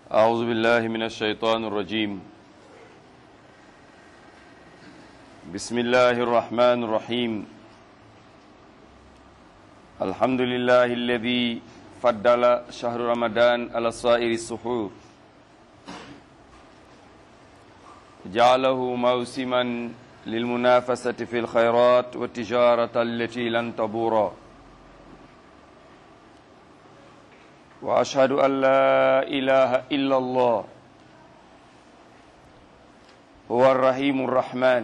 أعوذ بالله من الشيطان الرجيم بسم الله الرحمن الرحيم الحمد لله الذي فضل شهر رمضان على سائر السحور جعله موسما للمنافسة في الخيرات والتجارة التي لن تبورا وأشهد أن لا إله إلا الله هو الرحيم الرحمن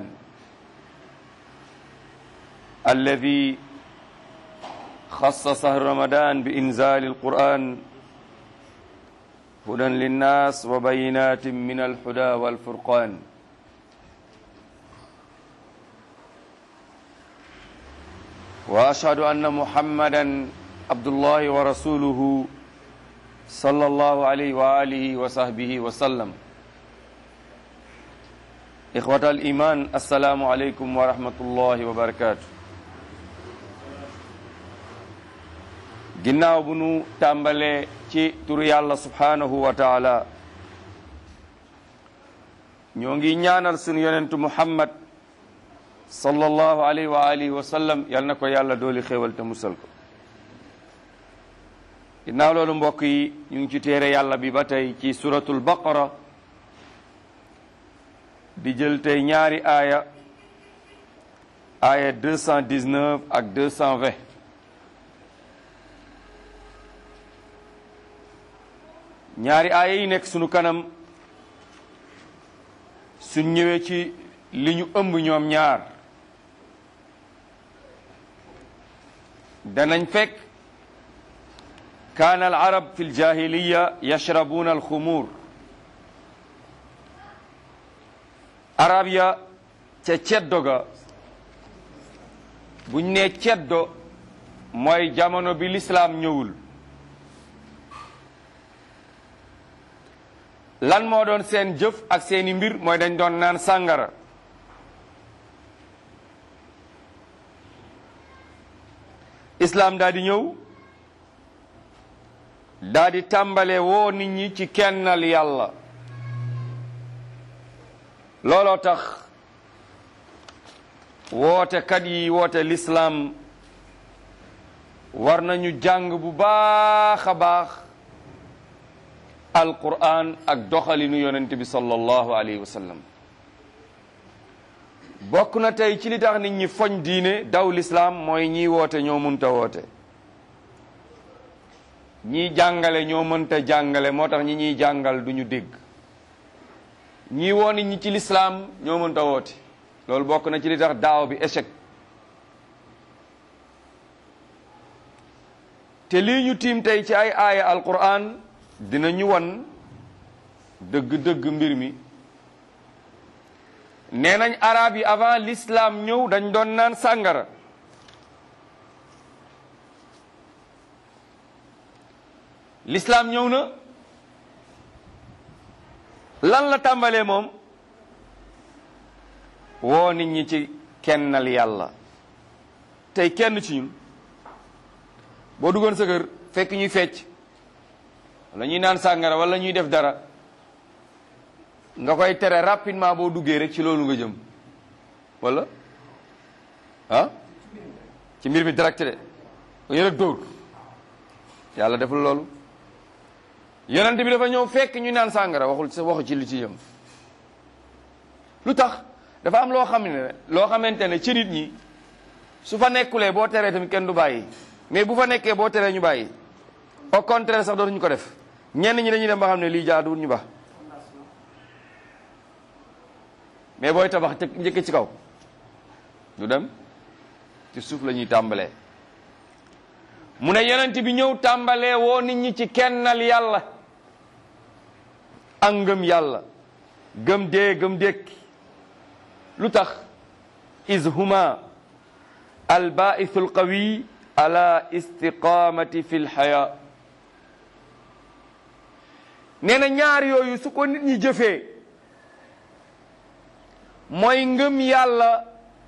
الذي خص شهر رمضان بإنزال القرآن هدى للناس وبينات من الهدى والفرقان وأشهد أن محمدا عبد الله ورسوله صلى الله عليه وآله وصحبه وسلم إخوة الإيمان السلام عليكم ورحمة الله وبركاته ginnaaw bu nu tàmbalee ci turu yàlla subhaanahu wa taala ñoo ngi ñaanal sunu yonentu muhammad sallallahu alayhi wa alihi wa sallam yal na ko yàlla dooli xéewal te musal ko ginnaaw loolu mbokk yi ñu ngi ci téere yàlla bi ba tey ci suratul baqara di jël tey ñaari aaya aaya 219 ak 220 ñaari aaya yi nekk sunu kanam suñ ñëwee ci li ñu ëmb ñoom ñaar danañ fekk kaana al arab fi ljahiliya yashrabuuna alxumuur arab ya ca ceddo ga buñ ne ceddo mooy jamono bi lislaam ñëwul lan moo doon seen jëf ak seeni mbir mooy dañ doon naan sàngara islaam daal di ñëw daa di tàmbale woo nit ñi ci kennal yàlla looloo tax wootekat yi woote lislaam war nañu jàng bu baax a baax alquran ak doxalinu yonent bi sallallahu alayhi wa sallam bokk na tey ci li tax nit ñi foñ diine daw lislaam mooy ñiy woote ñoo munta woote ñii jàngale ñoo mënta jàngale moo tax ñi ñuy jàngal du ñu dégg ñii woo nit ñi ci lislaam ñoo mënta woote loolu bokk na ci li tax daaw bi échec te lii ñu tiim tey ci ay aaya alquran dina ñu wan dëgg-dëgg mbir mi nee nañ arab yi avant l'islam ñëw dañ doon naan sàngara l'islam ñëw na lan la tàmbalee moom woo nit ñi ci kennal yàlla tey kenn ci ñun boo duggoon sa kër fekk ñuy fecc wala ñuy naan sàngara wala ñuy def dara nga koy tere rapidement boo duggee rek ci loolu nga jëm wala ah ci mbir mi direct de yéen rek dóor yàlla deful loolu yonent bi dafa ñëw fekk ñu naan sàngara waxul sa waxu ci li ci jëm lu tax dafa am loo xam ne loo xamante ne ci nit ñi su fa nekkulee boo teree tamit kenn du bàyyi mais bu fa nekkee boo teree ñu bàyyi au contraire sax dootuñu ko def ñenn ñi dañuy dem ba xam ne lii jaaduwul ñu ba mais booy tabax te njëkk ci kaw du dem ci suuf la ñuy tàmbalee mu ne yonent bi ñëw tàmbalee woo nit ñi ci kennal yàlla ak ngëm yàlla gëm dee gëm dékki lu tax is huma albaithu alqawi ala istiqamati fi lxaya nee na ñaar yooyu su ko nit ñi jëfee mooy ngëm yàlla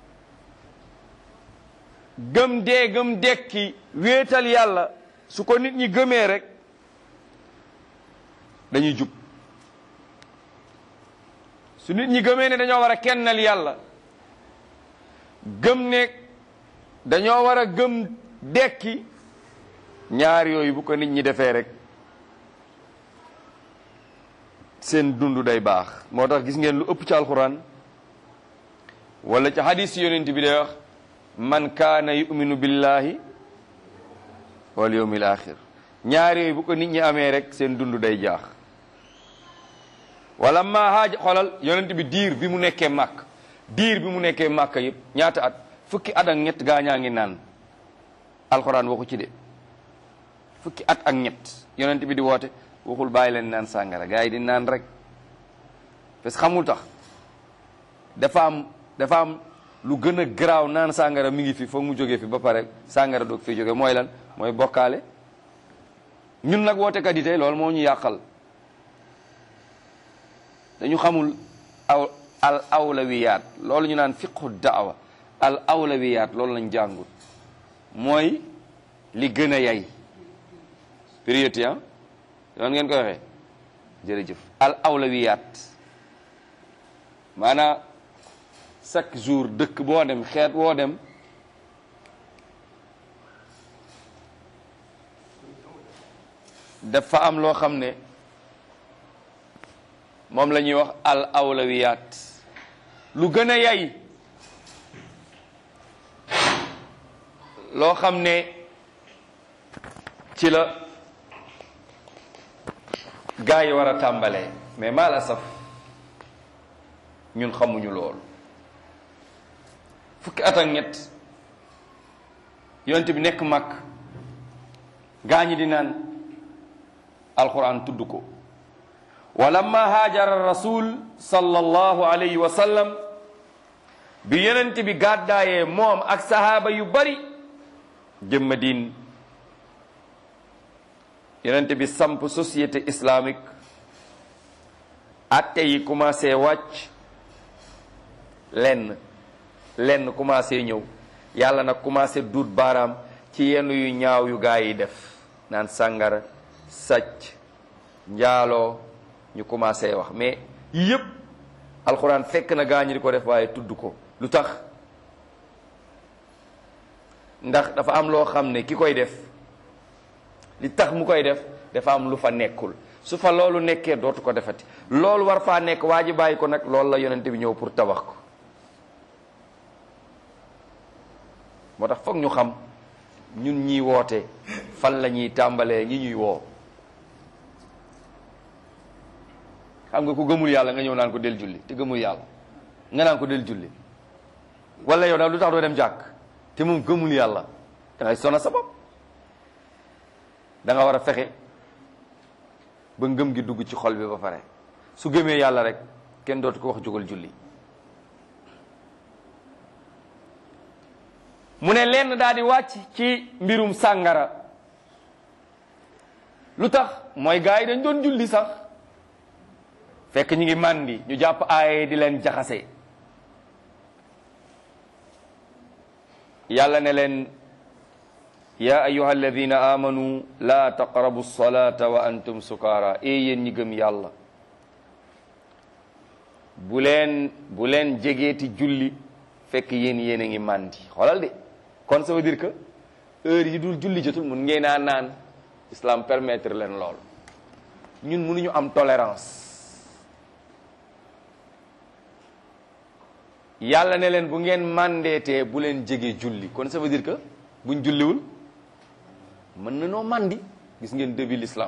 gëm dee gëm dekki wéetal yàlla su ko nit ñi gëmee rek dañuy jub su nit ñi gëmee ne dañoo war a kennal yàlla gëm ne dañoo war a gëm dekki ñaar yooyu bu ko nit ñi defee rek seen dund day baax moo tax gis ngeen lu ëpp ci alxuraan wala ci hadis yonent bi day wax man kaana yuminu billahi wal yawmil axir ñaar yooyu bu ko nit ñi amee rek seen dund day jaax wala ma haaja xolal yonent bi diir bi mu nekkee màkk diir bi mu nekkee màkk yëpp ñaata at fukki at ak ñett gaañaa ngi naan alxuraan waxu ci de fukki at ak ñett yonent bi di woote waxul bàyyi leen naan sàngara gars yi di naan rek parce que xamul tax dafa am dafa am lu gën a garaaw naan sàngara mi ngi fi foog mu jógee fi ba pare sàngara doog fi jóge mooy lan mooy bokkaale ñun nag wootekat yi tey loolu moo ñu yàqal dañu xamul aw al awlawiyaat loolu ñu naan fiqhu daawa al awlawiyaat loolu lañ jàngul mooy li gën a yay priorité ah yoon ngeen koy waxee jërëjëf al awlawiyaat maanaam chaque jour dëkk boo dem xeet woo dem dafa am loo xam ne moom la ñuy wax al awlawiyaat lu gën a yay loo xam ne ci la gaa yi war a tàmbalee mais mal asaf ñun xamuñu loolu fukki at ak ñett yonent bi nekk mag gaa ñi di naan alquran tudd ko wa lamma haajara rasul sallallahu alayhi wa sallam bi yonent bi gàddaayee moom ak sahaaba yu bari jëm Madine yonent bi samp société islamique atte yi commencé wàcc lenn lenn commencé ñëw yàlla nag commencé duut baaraam ci yenn yu ñaaw yu gaa yi def naan sàngara sàcc njaaloo ñu commencé wax mais yépp alxuraan fekk na gaa ñi di ko def waaye tudd ko lu tax ndax dafa am loo xam ne ki koy def li tax mu koy def dafa am lu fa nekkul su fa loolu nekkee dootu ko defati loolu war faa nekk waa ji bàyyi ko nag loolu la yonente bi ñëw pour tabax ko moo tax foog ñu xam ñun ñiy woote fan la ñuy tàmbalee ñi ñuy woo xam nga ku gëmul yàlla nga ñëw naan ko del julli te gëmul yàlla nga naan ko del julli wala yow daal lu tax doo dem jàkk te moom gëmul yàlla da ngay sona sa bopp da nga war a fexe ba ngëm gi dugg ci xol bi ba pare su gëmee yàlla rek kenn dootu ko wax jógal julli mu ne lenn daal di wàcc ci mbirum sàngara lu tax mooy gars yi dañ doon julli sax fekk ñu ngi màndi ñu jàpp aaye di leen jaxase yàlla ne leen ya ayuha alladina amanu la taqrabu salata wa antum sukaara e yéen ñi gëm yàlla bu leen bu leen jegeeti julli fekk yéen yéen a ngi màndi xoolal de kon ça veut dire que heure yi dul julli jotul mun ngeen a naan islam permettre leen lool ñun mënuñu am tolérance yàlla ne leen bu ngeen màndeetee bu leen jege julli kon ça veut dire que buñ julliwul mën na noo màndi gis ngeen début l'islam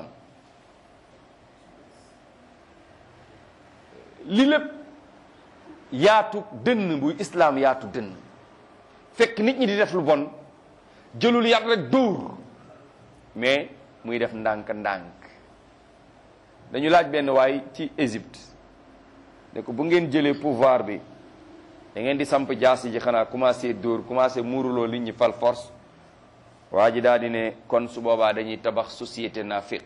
li lépp yaatu dënn buy islam yaatu dënn fekk nit ñi di def lu bon jëlul yat rek dóor mais muy def ndànk-ndànk dañu laaj benn waay ci Égypte ne ko bu ngeen jëlee pouvoir bi da ngeen di samp jaasi ji xanaa commencé dóor commencé muuruloo nit ñi fal force waa ji daal di ne kon su boobaa dañuy tabax société nafiq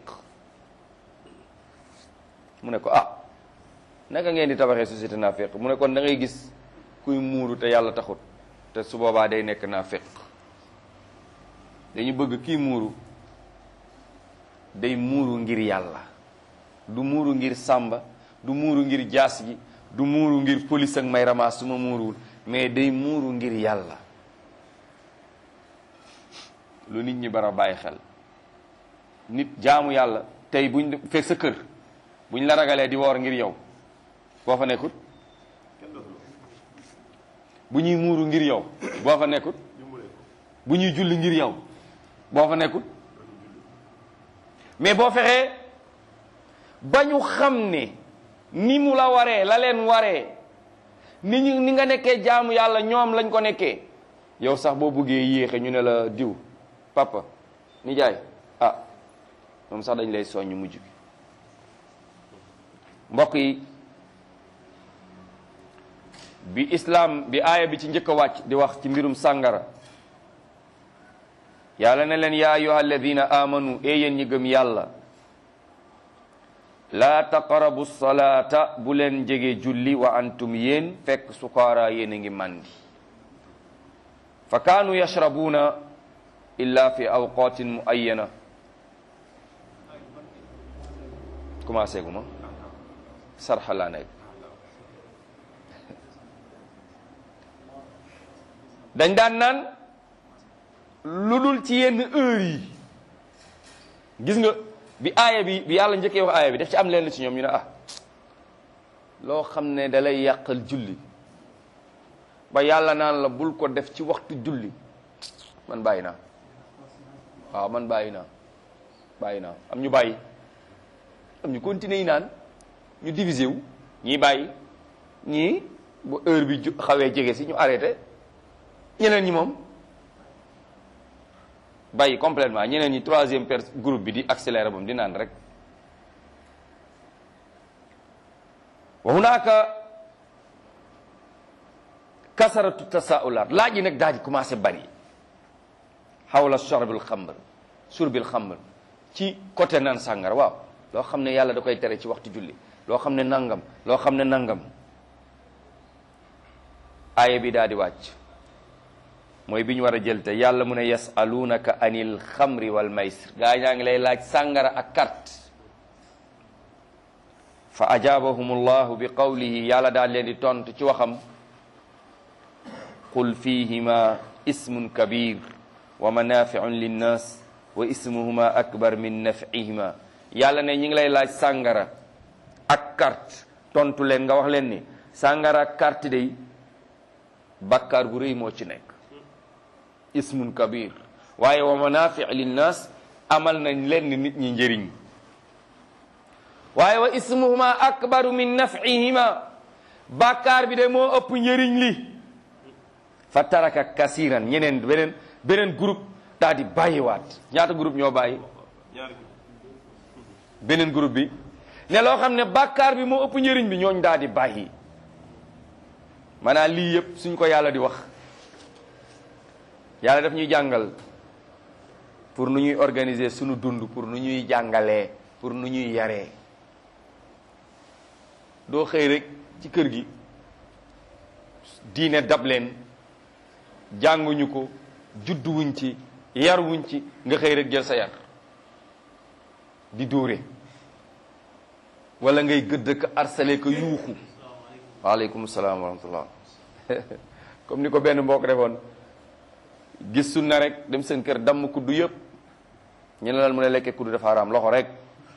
mu ne ko ah naka ngeen di tabaxee société nafiq mu ne kon da ngay gis kuy muuru te yàlla taxut te su boobaa day nekk nafiq dañu bëgg kii muuru day muuru ngir yàlla du muuru ngir sàmba du muuru ngir jaas ji du muuru ngir police ak may ramaas su ma muuruwul mais day muuru ngir yàlla lu nit ñi bara bàyyi xel nit jaamu yàlla tey buñ fekk sa kër buñ la ragalee di woor ngir yow boo fa nekkut bu ñuy muuru ngir yow boo fa nekkut bu ñuy julli ngir yow boo fa nekkut mais boo fexee ba ñu xam ne ni mu la waree la leen waree ni ñu ni nga nekkee jaamu yàlla ñoom lañ ko nekkee yow sax boo buggee yéexe ñu ne la diw papa nijaay ah moom sax dañ lay soññ mujj gi mbokk yi bi islam bi aaya bi ci njëkk a wàcc di wax ci mbirum sàngara yàlla ne leen yaa ayyuha alladina amanu e yéen ñi gëm yàlla laa taqrabu salaata bu leen jege julli wa antum yéen fekk sukaara yéen a ngi màndi fa kaanu yashrabuuna illa fi awqatin muayyana commencé gu ma sarxa laa nekk dañ daan naan lu dul ci yenn heure yi gis nga bi aaya bi bi yàlla njëkkee wax aaya bi daf ci am leen ci ñoom ñu ne ah loo xam ne da lay yàqal julli ba yàlla naan la bul ko def ci waxtu julli man bàyyi naa waaw man bàyyi naa bàyyi naa am ñu bàyyi am ñu continuer yi naan ñu diviser wu ñii bàyyi ñii bu heure bi ju xawee jege si ñu arrêté ñeneen ñi moom bàyyi complètement ñeneen ñi troisième per groupe bi di accéléré moom di naan rek wa hunaka kasaratu tasaulat laaj yi nag daal di commencé bari xawla shorbil xamr surbil xamr ci côté naan sàngara waaw loo xam ne yàlla da koy tere ci waxtu julli loo xam ne nangam loo xam ne nangam aaya bi daal di wàcc mooy bi ñu war a jël te yàlla mu ne yasalunaka anil xamri wal maysir gaa ñaa ngi lay laaj sàngara ak carte fa ajaabahum allahu bi qawlihi yàlla daal leen di tontu ci waxam qul fihima ismun kabir wa manafiun linnas wa ismuhuma akbar min nafihima yàlla ne ñi ngi lay laaj sàngara ak carte tontu leen nga wax leen ni sàngara ak carte day bàkkaar bu rëy moo ci nekk ismun kabir waaye wa manafi linnas amal nañ leen nit ñi njëriñ waaye wa ismuhuma akbaru min nafihima bàkkaar bi de moo ëpp njëriñ li fa taraka kasiran ñeneen beneen beneen groupe daal di bàyyiwaat ñaata groupe ñoo bàyyi beneen groupe bi ne loo xam ne bàkkaar bi moo ëpp njëriñ bi ñooñ daal di bàyyi maanaam lii yëpp suñ ko yàlla di wax yàlla daf ñuy jàngal pour nu ñuy organiser suñu dund pour nu ñuy jàngalee pour nu ñuy yaree doo xëy rek ci kër gi diine dab leen jànguñu ko judduwuñ ci yaruwuñ ci nga xëy rek jël sa yar di dóore wala ngay gëdd ka harcelé ko yuuxu waaleykum salaam wa rahmatullah comme ni ko benn mbokk defoon gis sunna rek dem seen kër damm kuddu yëpp ñu ne lan mu ne lekkee kuddu dafa haram loxo rek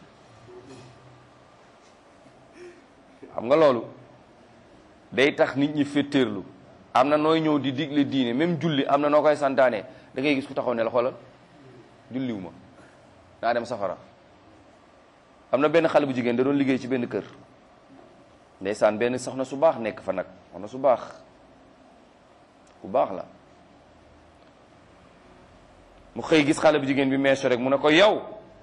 xam nga loolu day tax nit ñi féttéerlu am na nooy ñëw di digle diine même julli am na noo koy santaane da ngay gis ku taxaw ne la xoolal julliwu ma naa dem safara am na benn xale bu jigéen da doon liggéey ci benn kër ndeysaan benn soxna su baax nekk fa nag soxna su baax ku baax la mu xëy gis xale bu jigéen bi meesu rek mu ne ko yow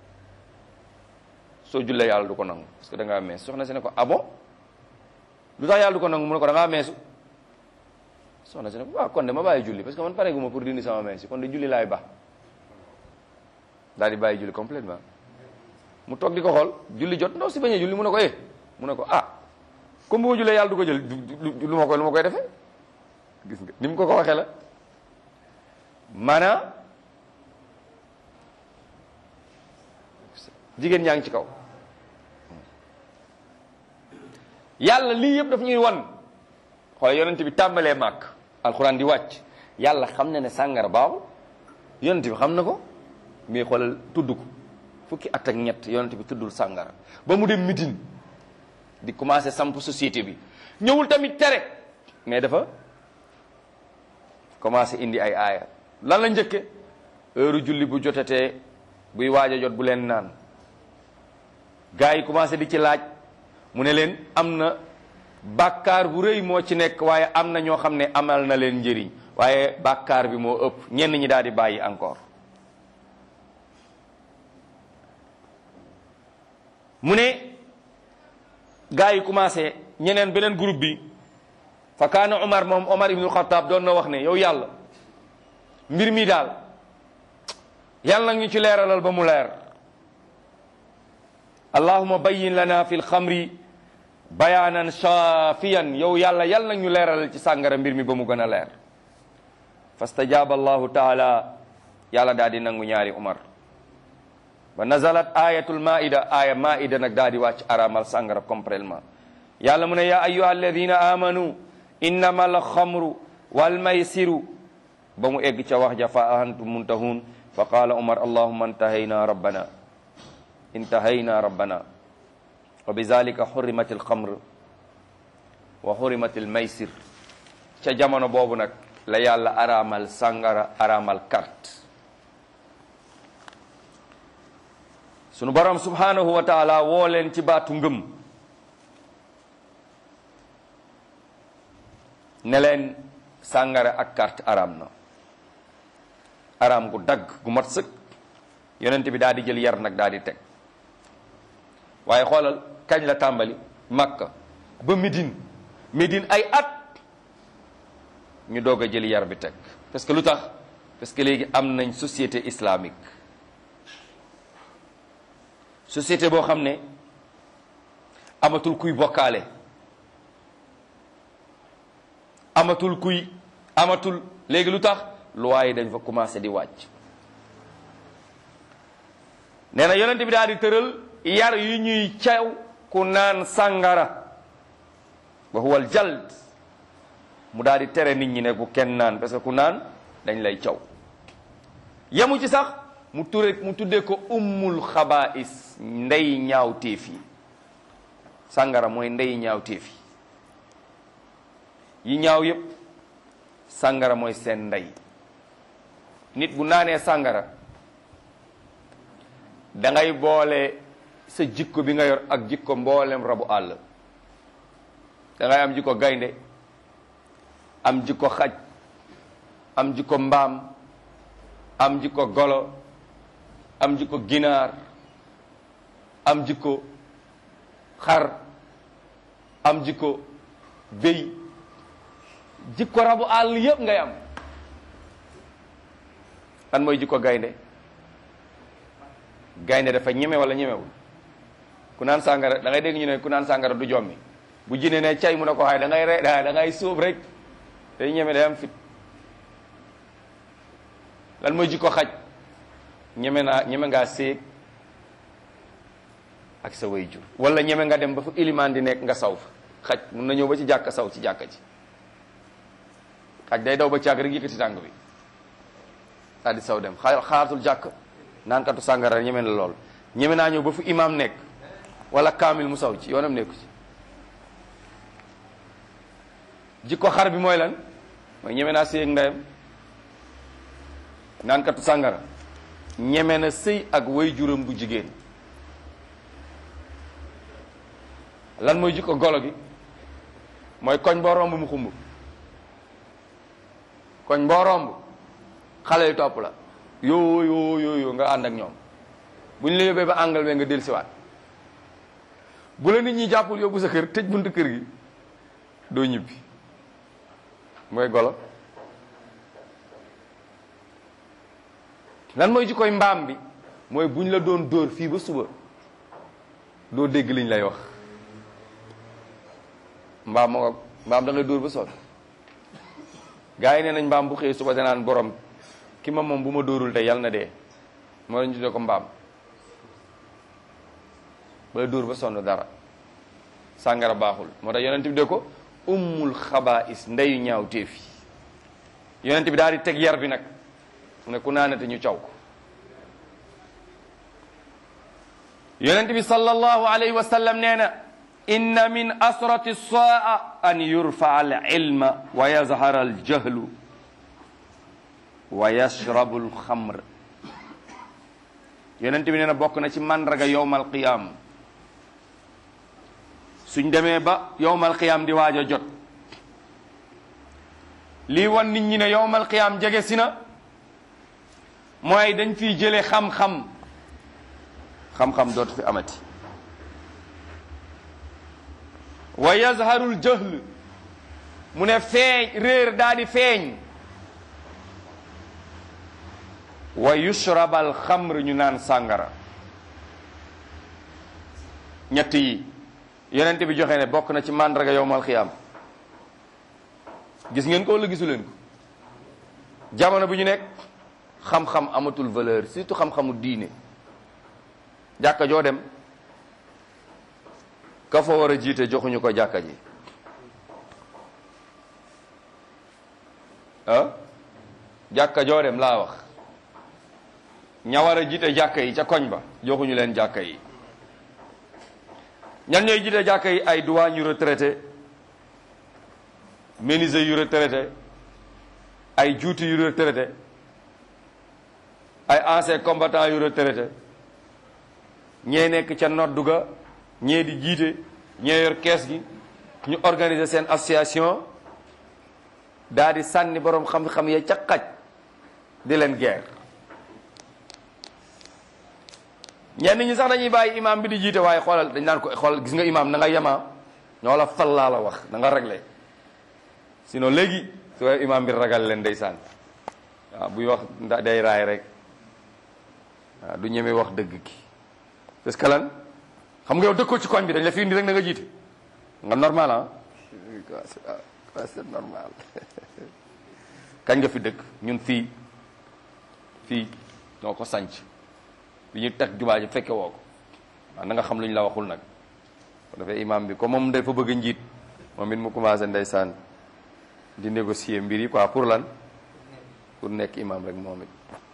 soo jullee yàlla du ko nangu parce que da ngaa mees soxna si ne ko ah bon lu tax yàlla du ko nangu mu ne ko da ngaa meesu soxna si ne ko waaw kon de ma bàyyi julli parce que man pare gu ma pour dindi sama mees yi kon de julli laay baax daal di bàyyi julli complètement mu toog di ko xool julli jot ndaw si bañ a julli mu ne ko eh mu ne ko ah comme bu ma jullee yàlla du ko jël lu ma koy lu ma koy defee gis nga ni mu ko ko waxee la maanaam jigéen ñaa ngi ci kaw yàlla lii yëpp daf ñuy wan xoolal yonent bi tàmbalee màkk alxuraan di wàcc yàlla xam na ne sàngara baaxul yonent bi xam na ko mais xoolal tudd ko fukki at ak ñett yonent bi tuddul sàngara ba mu dem mitin di commencé samp société bi ñëwul tamit tere mais dafa commencé indi ay aaya lan la njëkke heure julli bu jotatee buy waaj a jot bu leen naan gars yi commencé di ci laaj mu ne leen am na bàkkaar bu rëy moo ci nekk waaye am na ñoo xam ne amal na leen njëriñ waaye bàkkaar bi moo ëpp ñenn ñi daal di bàyyi encore mu ne gars yi commencé ñeneen beneen groupe bi fa kaana Omar moom Omar ibnul Xataab doon na wax ne yow yàlla mbir mi daal yàlla nag ñu ci leeralal ba mu leer allahuma bayyin lana fi lxamri bayaanan shaafiyan yow yàlla yàlla nag ñu leeralal ci sàngara mbir mi ba mu gën a leer fastajaaba allahu taala yàlla daal di nangu ñaari Omar wa nazalat ayatul maida aya maida nag daal di wàcc aramal sàngara complètement yàlla mu ne yaa ayuha alladina amanu innama alxamru walmaysiru ba mu egg ca wax ja fa antum muntahun fa qaala umar allahuma intahayna rabbana intahayna rabbana wa bizalika xurimat alxamr wa xurimat almaysir ca jamono boobu nag la yàlla aramal sàngara aramal carte sunu borom subhanahu wa taala woo leen ci baatu ngëm ne leen sàngara ak carte araam na araam gu dagg gu mat sëkk yonent bi daal di jël yar nag daal di teg waaye xoolal kañ la tàmbali makka ba Médine Médine ay at ñu doog a jël yar bi teg parce que lu tax parce que léegi am nañ société islamique société boo xam ne amatul kuy bokkaale amatul kuy amatul léegi lu tax loi yi dañ fa commencé di wàcc nee na yonent bi daal di tëral yar yu ñuy caw ku naan sàngara wa huwa al jald mu daal di tere nit ñi ne bu kenn naan parce que ku naan dañ lay caw yemu ci sax mu ture mu tuddee ko ummul xabaais ndey ñaaw téef yi sàngara mooy ndey ñaaw téef yi yi ñaaw yépp sàngara mooy seen ndey nit bu naanee sàngara da ngay boole sa jikko bi nga yor ak jikko mboolem rabu àll da ngay am jikko gaynde am jikko xaj am jikko mbaam am jikko golo am jikko ginaar am jikko xar am jikko béy jikko rabu àll yépp ngay am lan mooy jikko gaynde gaynde dafa ñeme wala ñemewul ku naan sàngara da ngay dégg ñu ne ku naan sàngara du jommi bu jine ne cay mu ne ko xaay da ngay re da ngay sóob rek day ñeme day am fit lan mooy jikko xaj ñeme naa ñeme ngaa séeg ak sa way jur wala ñeme nga dem ba fa ilimaan di nekk nga saw fa xaj mun na ñëw ba ci jàkka saw ci jàkka ji xaj day daw ba càgg rek yëkkati tànk bi daal di saw dem xaar xaaratul jàkk naan katu sàngara ñeme na lool ñeme naa ñëw ba fu imaam nekk wala kaamil mu saw ci yoonam nekku ci jikko xar bi mooy lan mooy ñeme naa sëy ak ndeyam naan katu sàngara ñeme na sëy ak way juram bu jigéen lan mooy jikko golo gi mooy koñ boo romb mu xumb koñ boo romb xale yu topp la yoo yoo yoo yoo nga ànd ak ñoom bu ñu la yóbbee ba àngal we nga del siwaat bu la nit ñi jàppul yóbbu sa kër tëj buntu kër gi doo ñibbi mooy golo lan mooy jikkoy mbaam bi mooy bu ñu la doon dóor fii ba suba doo dégg liñ lay wax mbaam moo mbaam da ngay dóor ba sonn gaa yi nee nañ mbaam bu xëyee suba danaan borom ki ma moom bu ma dóorul tey yàlla na dee moo lañ tuddee ko mbaam bala dóor ba sonn dara sàngara baaxul moo tax yonent bi de ko ummul xabaa'is ndeyu ñaaw téef yi yonent bi daal di teg yar bi nag mu ne ku naanate ñu caw ko yonent bi sallallahu alayhi wa sallam nee na inna min asrati saa an yurfaa al ilma wa yazhara al jahlu wa yashrabu al xamr yonent bi nee na bokk na ci mandraga yowmal qiyaam suñ demee ba yowmal qiyaam di waaj a jot lii wan nit ñi ne yowmal qiyaam jege si na mooy dañ fiy jële xam-xam xam-xam dootu fi amati wa yazharul jahl mu ne feeñ réer daa di feeñ wa yushrabal xamr ñu naan sàngara ñett yi yonent bi joxe ne bokk na ci màndarga yowmal xiyaam gis ngeen ko wala gisu leen ko jamono bu ñu nekk xam-xam amatul valeur surtout xam-xamu diine jàkka joo dem ka fa war a jiite joxuñu ko jàkka ji ah jàkka joo dem laa wax ña war a jiite jàkka yi ca koñ ba joxuñu leen jàkka yi ñan ñooy jiite jàkka yi ay douane yu retraité menuisier yu retraité ay juuti yu retraité ay ancien combattant yu retraité ñee nekk ca noddu ga ñee di jiite ñee yor kees gi ñu organiser seen association daa di sànni boroom xam-xam ya ca xaj di leen guerre ñenn ñi sax dañuy bàyyi imam bi di jiite waaye xoolal dañ naan ko xoolal gis nga imam na nga yemaa ñoo la fal laa la wax na nga réglé sinon léegi su imam bi ragal leen ndeysaan waaw buy wax nda day raay rek waaw du ñeme wax dëgg ki parce que lan xam nga yow dëkkoo ci koñ bi dañ la fi indi rek na nga jiite nga normal ah c'est normal kañ nga fi dëkk ñun fii fii ñoo ko sanc bi ñu teg jumaa ji fekke woo ko waaw na nga xam lu ñu la waxul nag ko defee imam bi comme moom dafa bëgg njiit moom it mu commencé ndeysaan di négocier mbir yi quoi pour lan pour nekk imam rek moom it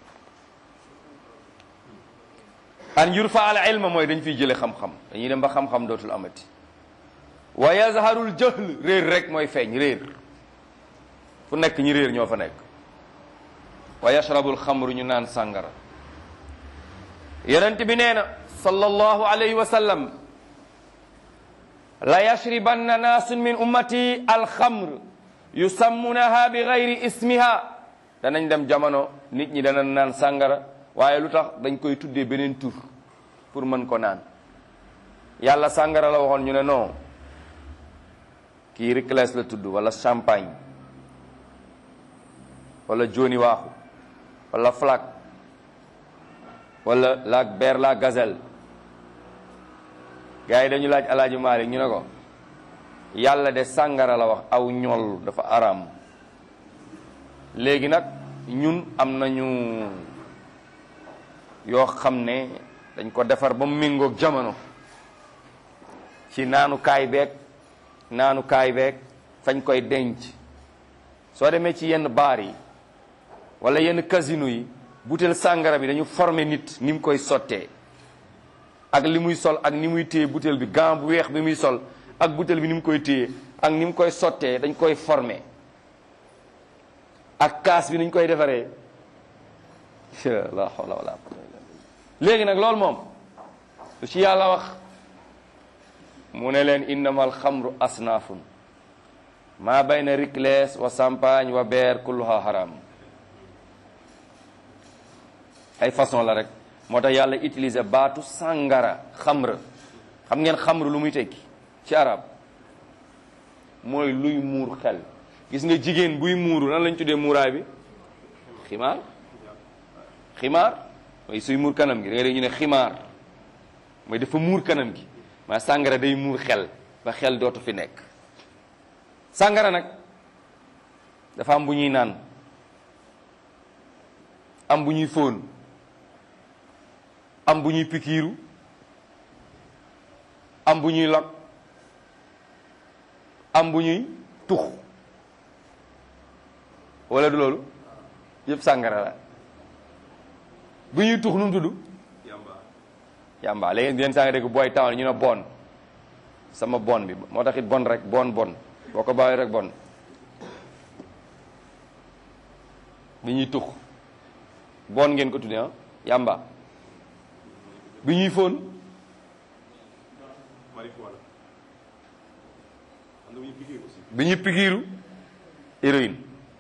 an yurfa al ilma mooy dañ fiy jële xam-xam dañuy dem ba xam-xam dootul amati wa yazharul jahl réer rek mooy feeñ réer fu nekk ñi réer ñoo fa nekk wa yashrabul xamru ñu naan sàngara yonent bi nee na sallallahu alayhi wa sallam la yashribanna naasun min ummati alxamr yusammunaha bi gayri ismiha danañ dem jamono nit ñi dana naan sàngara waaye lu tax dañ koy tuddee beneen tur pour mën ko naan yàlla sàngara la waxoon ñu ne non kii Ricles la tudd wala champagne wala joni waaxu wala flak wala la ber la gazelle gars yi dañu laaj alaaji Maalik ñu ne ko yàlla de sàngara la wax aw ñool dafa araam léegi nag ñun am nañu yoo xam ne dañ ko defar ba mu méngoog jamono ci naanu kaay beeg naanu kaay beeg fañ koy denc soo demee ci yenn baar yi wala yenn casino yi butéel sàngara bi dañu former nit ni mu koy sottee ak li muy sol ak ni muy téye butéel bi gant bu weex bi muy sol ak butéel bi ni mu koy téye ak ni mu koy sottee dañ koy former ak kaas bi ni ñu koy defaree la hawla wala léegi nag loolu moom lu ci yàlla wax mu ne leen innama alxamru asnaafun maa bayna ricles wa champagne wa beer kulluha haram ay façon la rek moo tax yàlla utiliser baatu sàngara xamra xam ngeen xamru lu muy tekki ci arab mooy luy muur xel gis nga jigéen buy muuru nan lañ tuddee muuraay bi ximaar ximaar mooy suy muur kanam gi da nga dégg ñu ne ximaar mooy dafa muur kanam gi maa sàngara day muur xel ba xel dootu fi nekk sàngara nag dafa am bu ñuy naan am bu ñuy fóon am bu ñuy pikiiru am bu ñuy lok am bu ñuy tux wala du loolu yëpp sàngara la bu ñuy tux nu mu tudd yàmba léegi yenn saa nga dégg booy taw ñu ne bon sama bon bi moo tax it bon rek bon bon boo ko bàyyi rek bon bi ñuy tux bon ngeen ko tuddee ah yàmba bi ñuy fóon bi ñuy pikiiru héroïne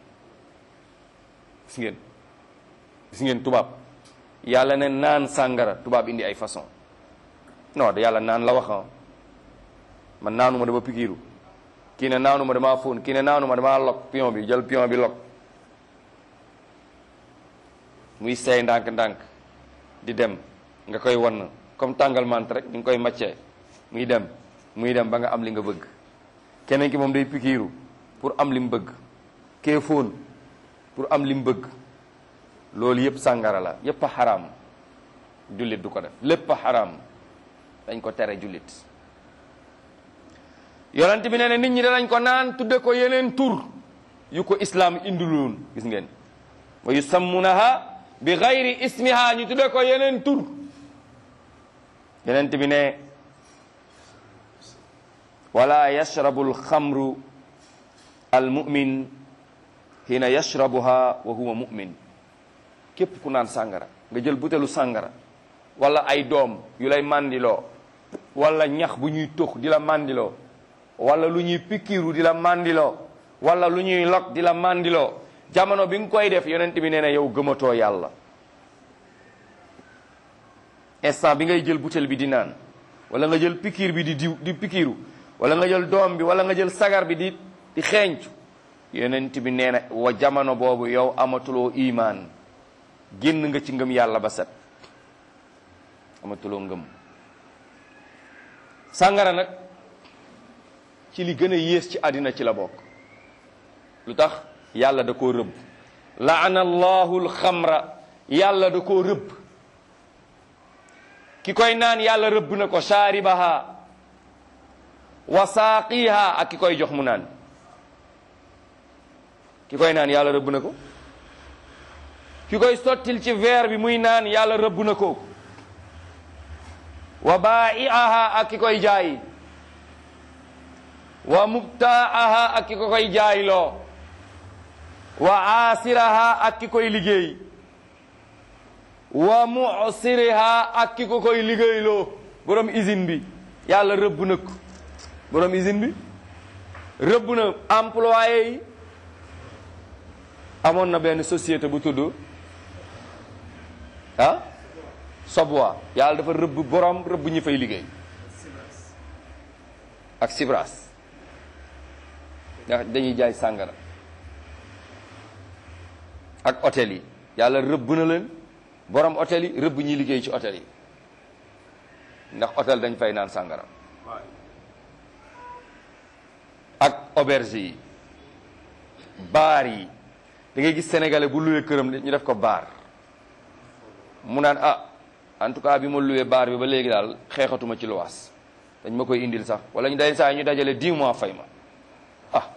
gis ngeen gis ngeen tubaab yàlla ne naan sàngara tubaab indi ay façon non da yàlla naan la wax man naanuma dama pikiiru kii ne naanuma damaa fóon kii ne naanuma damaa lok pion bi jël pion bi lok muy seey ndànk-ndànk di dem nga koy wan comme tàngal mant rek ñu ngi koy maccee muy dem muy dem ba nga am li nga bëgg keneen ki moom day pikiiru pour am li mu bëgg kee fóon pour am li mu bëgg loolu yëpp sàngara la yëpp a xaraam jullit du ko def lépp a xaraam dañ ko tere jullit yonent bi nee na nit ñi danañ ko naan tudde ko yeneen tur yu ko islaam indiloon gis ngeen wa yusammunaha bi gayri ismiha ñu tudde ko yeneen tur yonent bi ne wala yashrabu alxamru almumin hina yashrabuha wa huwa mumin képp ku naan sàngara nga jël butelu sàngara wala ay doom yu lay màndiloo wala ñax bu ñuy tux di la màndiloo wala lu ñuy pikiru di la màndiloo wala lu ñuy lok di la màndiloo jamono bi nga koy def yonent bi nee na yow gëmatoo yàlla instant bi ngay jël butel bi di naan wala nga jël pikir bi di diw di pikiru wala nga jël doom bi wala nga jël sagar bi di di xeeñcu yonent bi nee na wa jamono boobu yow amatuloo imaan génn nga ci ngëm yàlla ba set amatuloo ngëm sàngara nag ci li gën a yées ci àddina ci la bokk lu tax yàlla da koo rëbb laana allahu alxamra yàlla da koo rëbb ki koy naan yàlla rëbb na ko shaaribaha wa saaqiha ak ki koy jox mu naan ki koy naan yàlla rëbb na ko ki koy sottil ci verre bi muy naan yàlla rëbb na ko wa baa'iaha ak ki koy jaay wa mubtaaha ak ki ko koy jaayloo wa aasiraha ak ki koy liggéey wa mu'siriha ak ki ko koy liggéeyloo borom usine bi yàlla rëbb na ko borom usine bi rëbb na employé yi amoon na benn société bu tudd ah Sobwa yàlla dafa rëbb borom rëbb ñi fay liggéey ak Sibras ndax dañuy jaay sàngara ak hôtel yi yàlla rëbb na leen borom hôtel yi rëbb ñi liggéey ci hôtel yi ndax hôtel dañ fay naan sàngara ak auberge yi baar yi da ngay gis sénégalais bu luwee këram ñu def ko baar mu naan ah en tout cas bi ma luwee baar bi ba léegi daal xeexatuma ci luwaas dañ ma koy indil sax wala ñu day saa ñu dajale 10 mois fay ma ah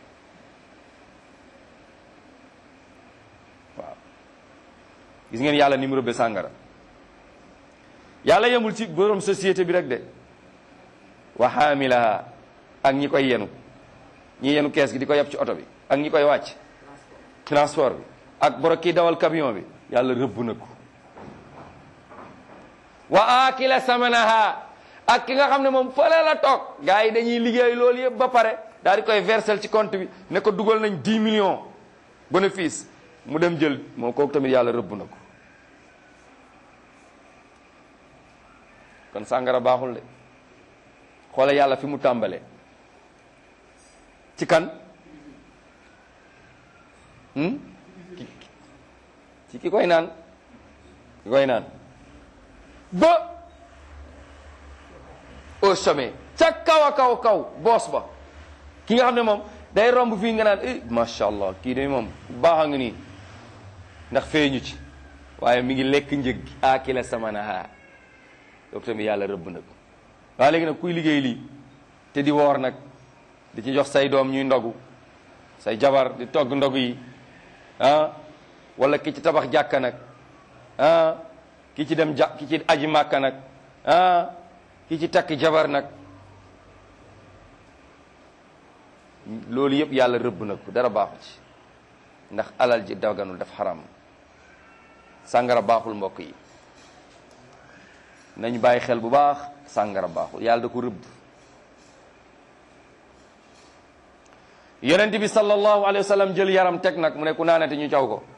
waaw gis ngeen yàlla ni mu rëbbe sàngara yàlla yemul ci borom société bi rek de wa xaamilaha ak ñi koy yenu ñi yenu kees gi di ko yeb ci oto bi ak ñi koy wàcc transport bi ak boro kii dawal camion bi yàlla rëbb na ko wa akila samanaha ak ki nga xam ne moom fële la toog gars yi dañuy liggéey loolu yëpp ba pare daal di koy versel ci compte bi ne ko dugal nañ 10 millions bénéfice mu dem jël moom kooku tamit yàlla rëbb na ko kon sàngara baaxul de xoole yàlla fi mu tàmbalee ci kan ci ki koy naan ki koy naan ba au sommet ca kaw a kaw kaw boos ba ki nga xam ne moom day romb fii nga naan eh macha allah kii de moom baax a ngi nii ndax feeñu ci waaye mi ngi lekk njëg gi aakila samanaha loolu tamit yàlla rëbb na ko waaye léegi nag kuy liggéey lii te di woor nag di ci jox say doom ñuy ndogu say jabar di togg ndogu yi ah wala ki ci tabax jàkka nag ah ki ci dem ja ki ci aji màkka nag ah ki ci takk jabar nag loolu yëpp yàlla rëbb na ko dara baaxu ci ndax alal ji daganul daf xaram sàngara baaxul mbokk yi nañu bàyyi xel bu baax sàngara baaxul yàlla da ko rëbb yonent bi sallallahu alayhi wa sallam jël yaram teg nag mu ne ku naanate ñu caw ko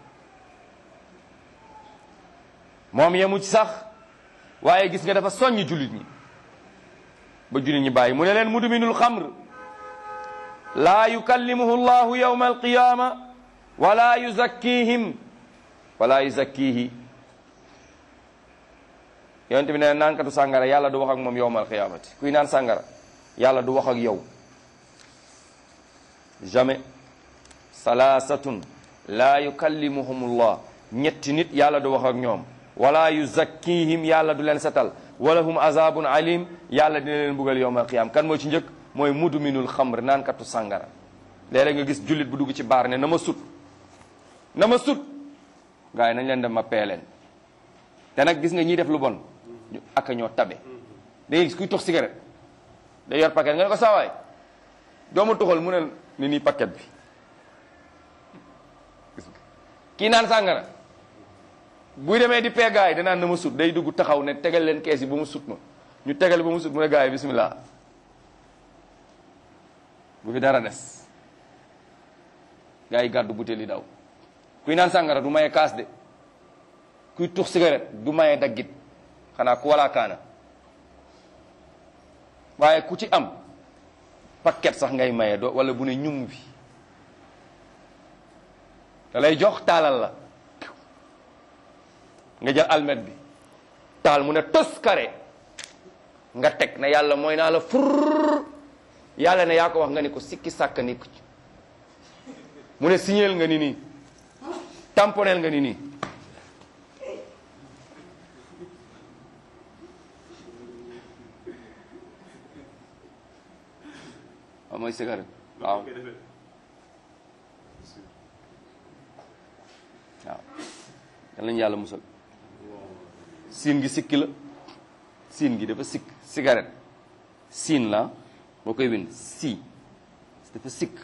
moom yemu ci sax waaye gis nga dafa soññ jullit ñi ba jullit ñi bàyyi mu ne leen mudminul xamr laa yukallimuhu llahu yawma alqiyama wala yuzakkihim wala yuzakkihi yonent bi ne naankatu sàngara yàlla du wax ak moom yowma alqiyamati kuy naan sàngara yàlla du wax ak yow jamais salaasatun laa yukallimuhumullah ñetti nit yàlla du wax ak ñoom wala yuzakkihim yàlla du leen setal wala hum azabun alim yàlla dina leen buggal yowmal qiyam kan moo ci njëkk mooy mudminul xamr naankatu sàngara léeg-léeg nga gis jullit bu dugg ci baar ne na ma sut na ma sut gars yi nañ leen dem ma pee leen te nag gis nga ñiy def lu bon ñu ak ñoo tabe da ngay gis kuy tox cigarette day yor paquet nga ne ko saawaay doomu tuxal mu ne ni nii paquet bi gis nga kii naan sàngara buy demee di pee gars yi danaan na ma sut day dugg taxaw ne tegal leen kees yi ba mu sut ma ñu tegal ba mu sut mu ne gars yi bismillah bu fi dara des gars yi gàddu butéel yi daw kuy naan sàngara du maye kaas de kuy tux cigarette du maye daggit xanaa ku walaa kaana waaye ku ci am paquet sax ngay maye do wala bu ne ñum bi da lay jox taalal la nga jël almet bi taal mu ne tos kare nga teg ne yàlla mooy naa la furr yàlla ne yaa ko wax nga ni ko sikki sàkk ni ko mu ne signeel nga ni nii tamponeel nga ni nii waaw mooy cigarette waaw waaw yal nañu yàlla musal siin gi sikki la siin gi dafa sikk cigarette siin la boo koy bind si dafa sikk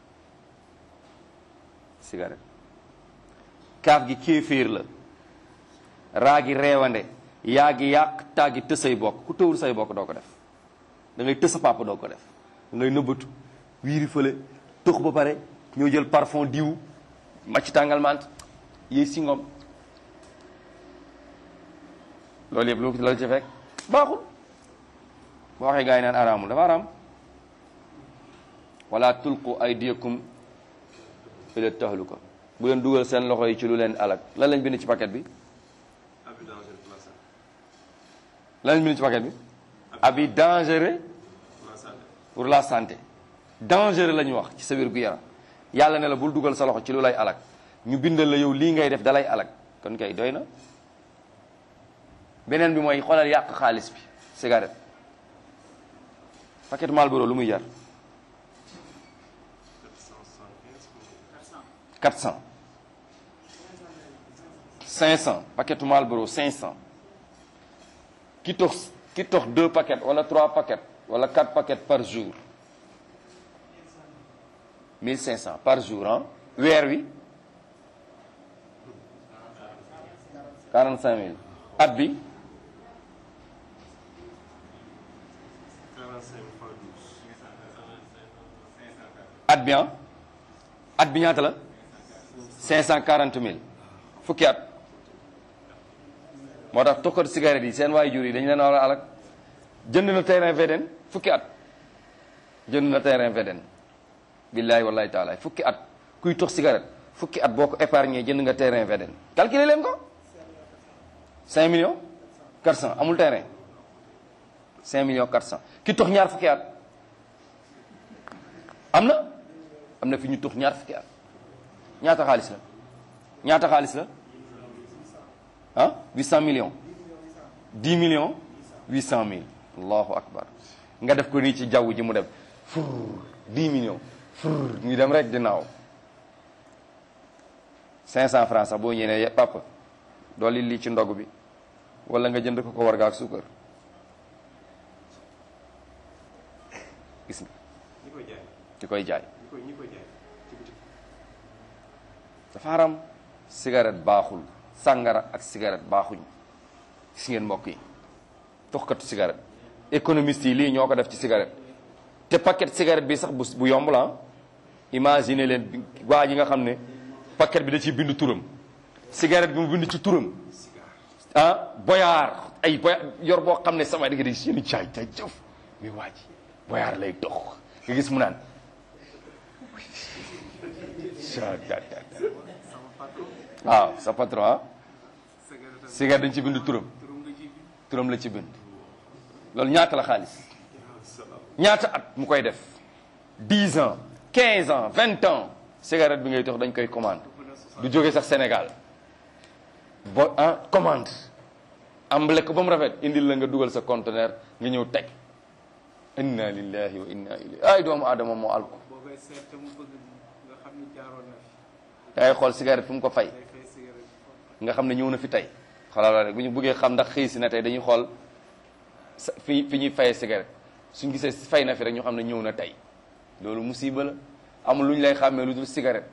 cigarette kaaf gi kéeféer la raa gi reewande yaa gi yàq taa gi tës say bokk ku tëwul say bokk doo ko def da ngay tës sa papa doo ko def da ngay nëbbatu wiiri fële tux ba pare ñoo jël parfum diw macc tàngal mant yéy si ngom loolu yëpp lu la ci fekk baaxul boo waxee gaa yi naan araamul dafa araam wala tulqu aydiyakum ila tahluka bu leen dugal seen loxo yi ci lu leen alak lan lañ bind ci paquet bi lan lañ bind ci paquet bi abi dangereux pour la santé dangereux la ñu wax ci sa wér gu yaram yàlla ne la bul dugal sa loxo ci lu lay alak ñu bindal la yow lii ngay def dalay alak kon kay doy na beneen bi mooy xoolal yàq xaalis bi cigarette paquet Marlboro lu muy jar 400 500 paquet Marlboro 500 ki tox ki tox deux paquets wala trois paquets wala quatre paquets par jour 1500 par jour ah weer wi 45000 at bi at bi ah at bi ñaata la 540000 fukki at moo tax tokkat cigarette yi seen waay jur yi dañu leen war a alak jënd na terrain VDN fukki at jënd na terrain VDN billahi wallahi taala fukki at kuy tox cigarette fukki at boo ko épargné jënd nga terrain VDN calculer leen ko 5 millions 400 amul terrain 5 millions 400 ki tox ñaar fukki at am na am na fi ñu tox ñaar fukki at ñaata xaalis la ñaata xaalis la ah 800 millions 10 millions 800 mille allahu akbar nga def ko nii ci jaww ji mu dem fur 10 millions fur ñu dem rek di naaw 500 francs sax boo ñëwee papa dolli lii ci ndog bi wala nga jënd ko ko warga ak suukar gis nga ñi koy jaay di koy jaay ñi koy ñi koy jaay ci bitik dafa haram cigarette baaxul sàngara ak cigarette baaxuñ gis ngeen mbokk yi toxkatu cigarette économiste yi lii ñoo ko def ci cigarette te paquet cigarette bi sax bu bu yomb la imagine leen bi- waa ji nga xam ne paquet bi da ciy bind turam cigarette bi mu bind ci turam ah boyaar ay boyaar yor boo xam ne sama digg di seen jaay jaay jëf mais waa ji boyaar lay dox nga gis mu naan waaw sa patron ah cigarette dañ ci bind turam turam la ci bind loolu ñaata la xaalis ñaata at mu koy def 10 ans 15 ans 20 ans cigarette bi ngay tox dañ koy commande du jóge sax Sénégal bo ah commande am lekk ba mu rafet indil la nga dugal sa conteneur nga ñëw teg inna lillahi wa inna ilayhi ay doomu aadama moo alko boo koy seet te mu bëgg nga xam ni jaaroon na fi da ngay xool cigarette fu mu ko fay day fay cigarette nga xam ne ñëw na fi tey xoolal rek bu ñu bëggee xam ndax xëy si na tey dañuy xool sa fi fi ñuy fayee cigarette suñ gisee fay na fi rek ñu xam ne ñëw na tey loolu musiba la amul lu ñu lay xàmmee lu dul cigarette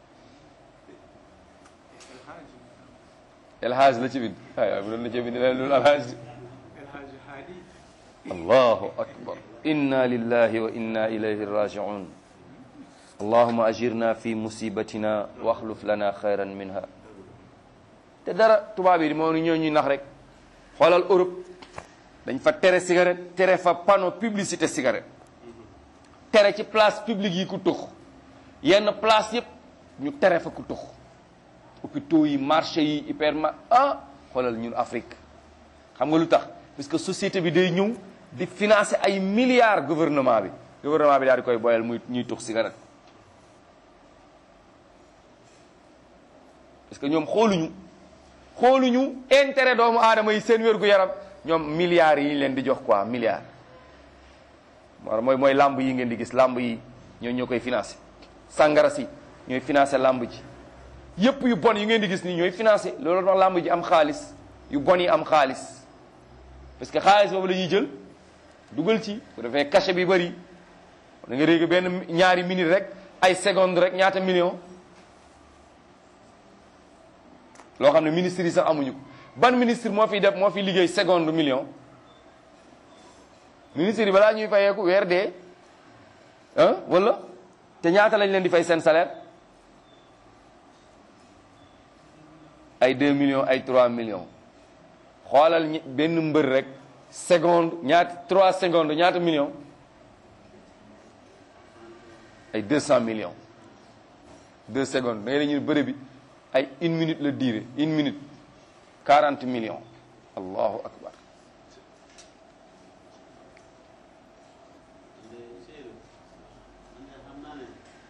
El Hadj la ci bind waaye waaye bu doon la ci bind leen loolu El Hadj El Hadj Hadi allahu akbar inna lillahi wa inna ilayhi raji'un allahuma ajirna fi musibatina wa axluf lana xayran minha te dara tubaab yi moo ni ñoo ñuy nax rek xoolal Europe dañ fa tere cigarette tere fa panneau publicité cigarette tere ci place publique yi ku tux yenn place yëpp ñu tere fa ku tux hôpitaux yi marché yi hyperma ah xoolal ñun Afrique xam nga lu tax parce que société bi day ñëw di financer ay milliards gouvernement bi gouvernement bi daal di koy boyal muy ñuy tux cigarette parce que ñoom xooluñu xooluñu intérêt doomu aadama yi seen wér gu yaram ñoom milliards yi ñu leen di jox quoi milliards moo mooy mooy làmb yi ngeen di gis làmb yi ñoo ñoo koy financé sàngara si ñooy financé làmb ji yépp yu bon yi ngeen di gis nii ñooy financé loolu tax làmb ji am xaalis yu bon yi am xaalis parce que xaalis boobu la ñuy jël dugal ci bu defee cachet bi bëri da nga dégg benn ñaari minute rek ay seconde rek ñaata million loo xam ne ministre yi sax amuñu ko ban ministre moo fiy def moo fi liggéey seconde million ministre yi balaa ñuy fayeeku weer dee ah wala te ñaata lañ leen di fay seen salaire ay 2 millions ay 3 millions xoolal ñi- benn mbër rek seconde ñaata 3 secondes ñaata millions ay 200 millions 2 secondes da ngay dañuy bëre bi ay une minute la durée une minute 40 millions allahu akbar Seydou man de xam naa ne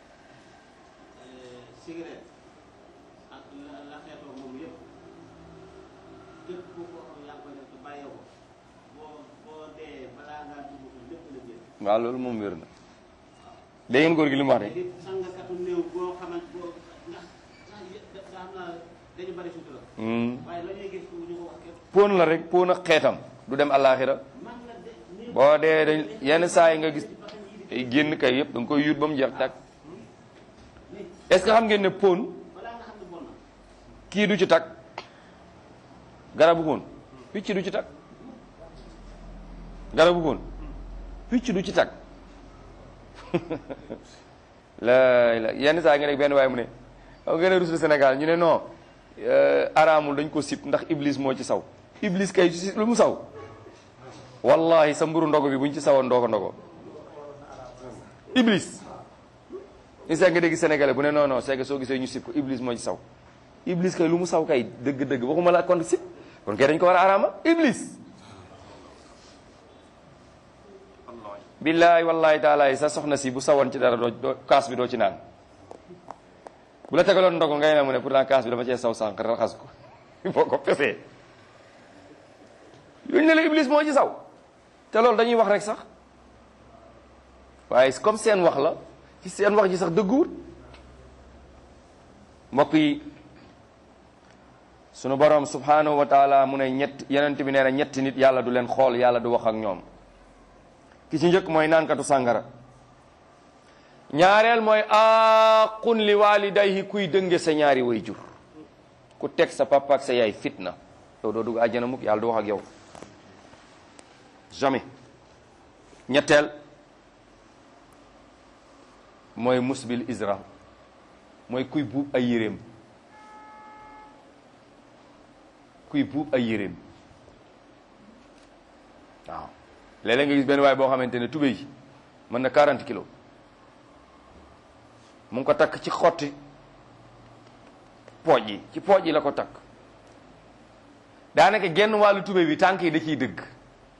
cigarette ak la la xeetoo moom yëpp képp ku ko yaa ngi koy def te bàyyee ko boo boo dee balaa ngaa dugg ko lépp la jël. waaw loolu moom wér na dégg ngeen góor gi li mu wax de léegi sangakatu néew boo xamante boo ndax ndax yë- da xam naa dañu bari sutura. Hmm. waaye la ñuy gis fu ñu ko wax képp pon la rek pon ak xeetam du dem àllaaxira man la de néew boo dee dañ yenn saa yi nga gis ay génn kay yëpp da nga koy yuut ba mu jeex tàkk est-ce que xam ngeen ne pon balaa nga xam ne bon na kii du ci takk garabu pon picc du ci takk garabu pon picc du ci takk la la yenn saa yi nga nekk benn waaye mu ne xam ngeen ne rusul Sénégal ñu ne non euh, araamul dañ ko sip ndax iblis moo ci saw iblis kay ci lu mu saw wallahi sa mburu ndogo bi buñ ci sawoon ndogo ndogo iblis ni saa nga dégg sénégalais bu ne non non c'est que soo gisee ñu sip ko iblis moo ci saw iblis kay lu mu saw kay dëgg-dëgg waxuma la kon sip kon kay dañ ko war a araama iblis billahi wallahi taala sa soxna si bu sawoon ci dara doo doo kaas bi doo ci naan bu la tegaloon ndogo ngay ne mu ne pourtant kaas bi dafa cee saw sànq raxas ko boo ko pesee yooyu ne la iblis moo ci saw te loolu dañuy wax rek sax waaye comme seen wax la ci seen wax ji sax dëgguwut mbokk yi sunu borom subhanahu wa taala mu ne ñett yenent bi nee na ñetti nit yàlla du leen xool yàlla du wax ak ñoom ki ci njëkk mooy naankatu sàngara ñaareel mooy aqun li walidayhi kuy dënge sa ñaari way jur ku teg sa papa ak sa yaay fitna yow doo dugg àjjana mukk yàlla du wax ak yow jamais ñetteel mooy musbil isra mooy kuy buub ay yéreem kuy buub ay yéreem waaw léeg-léeg nga gis benn waay boo xamante ne tubéy yi mën na 40 kilos mu ngi ko takk ci xotti pooj yi ci pooj yi la ko takk daanaka genn wàllu tubéy bi tànk yi da ciy dëgg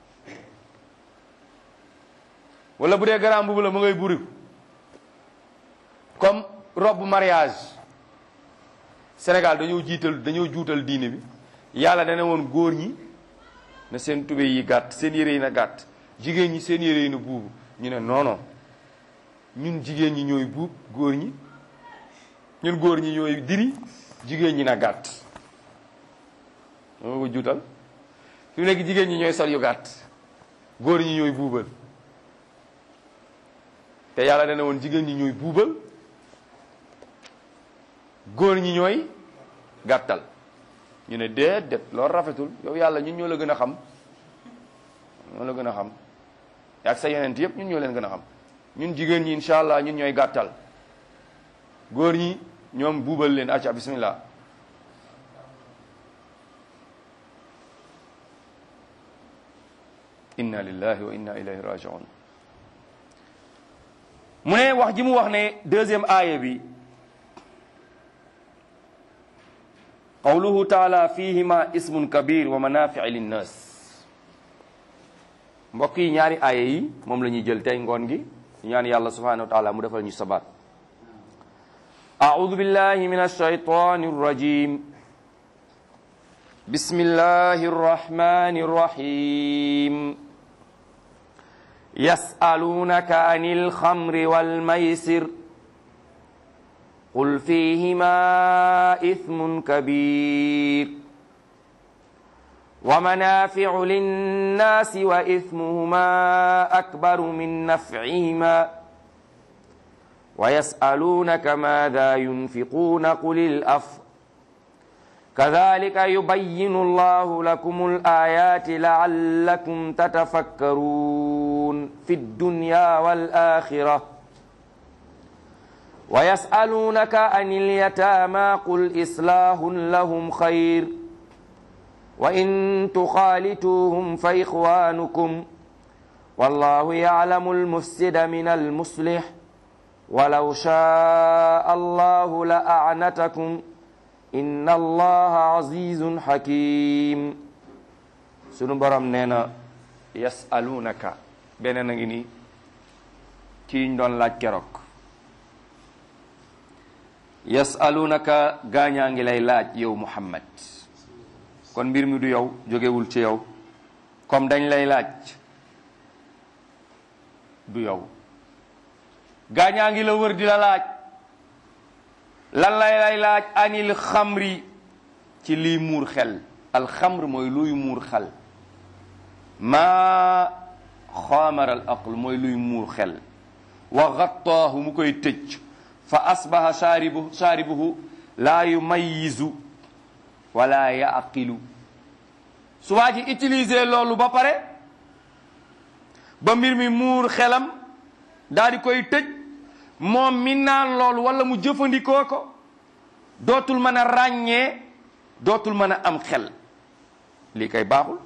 wala bu dee garaam mbubu la mu ngay buri comme robe mariage Sénégal dañoo jiital dañoo juutal diine bi yàlla dana woon góor ñi na seen tubéy yi gàtt seen yére yi na gàtt jigéen ñi seen yére yi na buubu ñu ne non non ñun jigéen ñi ñooy buub góor ñi ñun góor ñi ñooy diri jigéen ñi na gàtt moo ko juutal fi mu nekk jigéen ñi ñooy sol yu gàtt góor ñi ñooy buubal te yàlla dana woon jigéen ñi ñooy buubal góor ñi ñooy gàttal ñu ne déet déet loolu rafetul yow yàlla ñun ñoo la gën a xam ñoo la gën a xam ak sa yeneen yëpp ñun ñoo leen gën a xam ñun jigéen ñi incha allah ñun ñooy gàttal góor ñi ñoom buubal leen acca bismillah inna lillahi wa inna ilayhi rajiun mu ne wax ji mu wax ne deuxième aaya bi qawluhu taala fihima ismun kabir wa manafiu linnas mbokk yi ñaari aaya yi moom la ñuy jël tey ngoon gi ñaan yàlla subhanahu wa taala mu defal ñu sabaat أعوذ بالله من الشيطان الرجيم بسم الله الرحمن الرحيم يسألونك عن الخمر والميسر قل فيهما إثم كبير ومنافع للناس وإثمهما أكبر من نفعهما ويسألونك ماذا ينفقون قل الأف كذلك يبين الله لكم الآيات لعلكم تتفكرون في الدنيا والآخرة ويسألونك عن اليتامى قل إصلاح لهم خير وإن تخالطوهم فإخوانكم والله يعلم المفسد من المصلح ولو شاء الله لأعنتكم إن الله عزيز حكيم sunu borom nee na yasalunaka beneen a ngi nii ci ñu doon laaj keroog yasalunaka gaañaa ngi lay laaj yow Muhammad kon mbir mi du yow jógewul ci yow comme dañ lay laaj du yow gaañaa ngi la wër di la laaj lan lay lay laaj anil xamri ci lii muur xel alxamr mooy luy muur xel maa xaamara al aql mooy luy muur xel wa gattaahu mu koy tëj fa asbaha shaaribu shaaribuhu laa yumayizu wala yaqilu su waa ji utiliser loolu ba pare ba mbir mi muur xelam daal di koy tëj moom mi naan loolu wala mu jëfandikoo ko dootul mën a ràññee dootul mën a am xel lii kay baaxul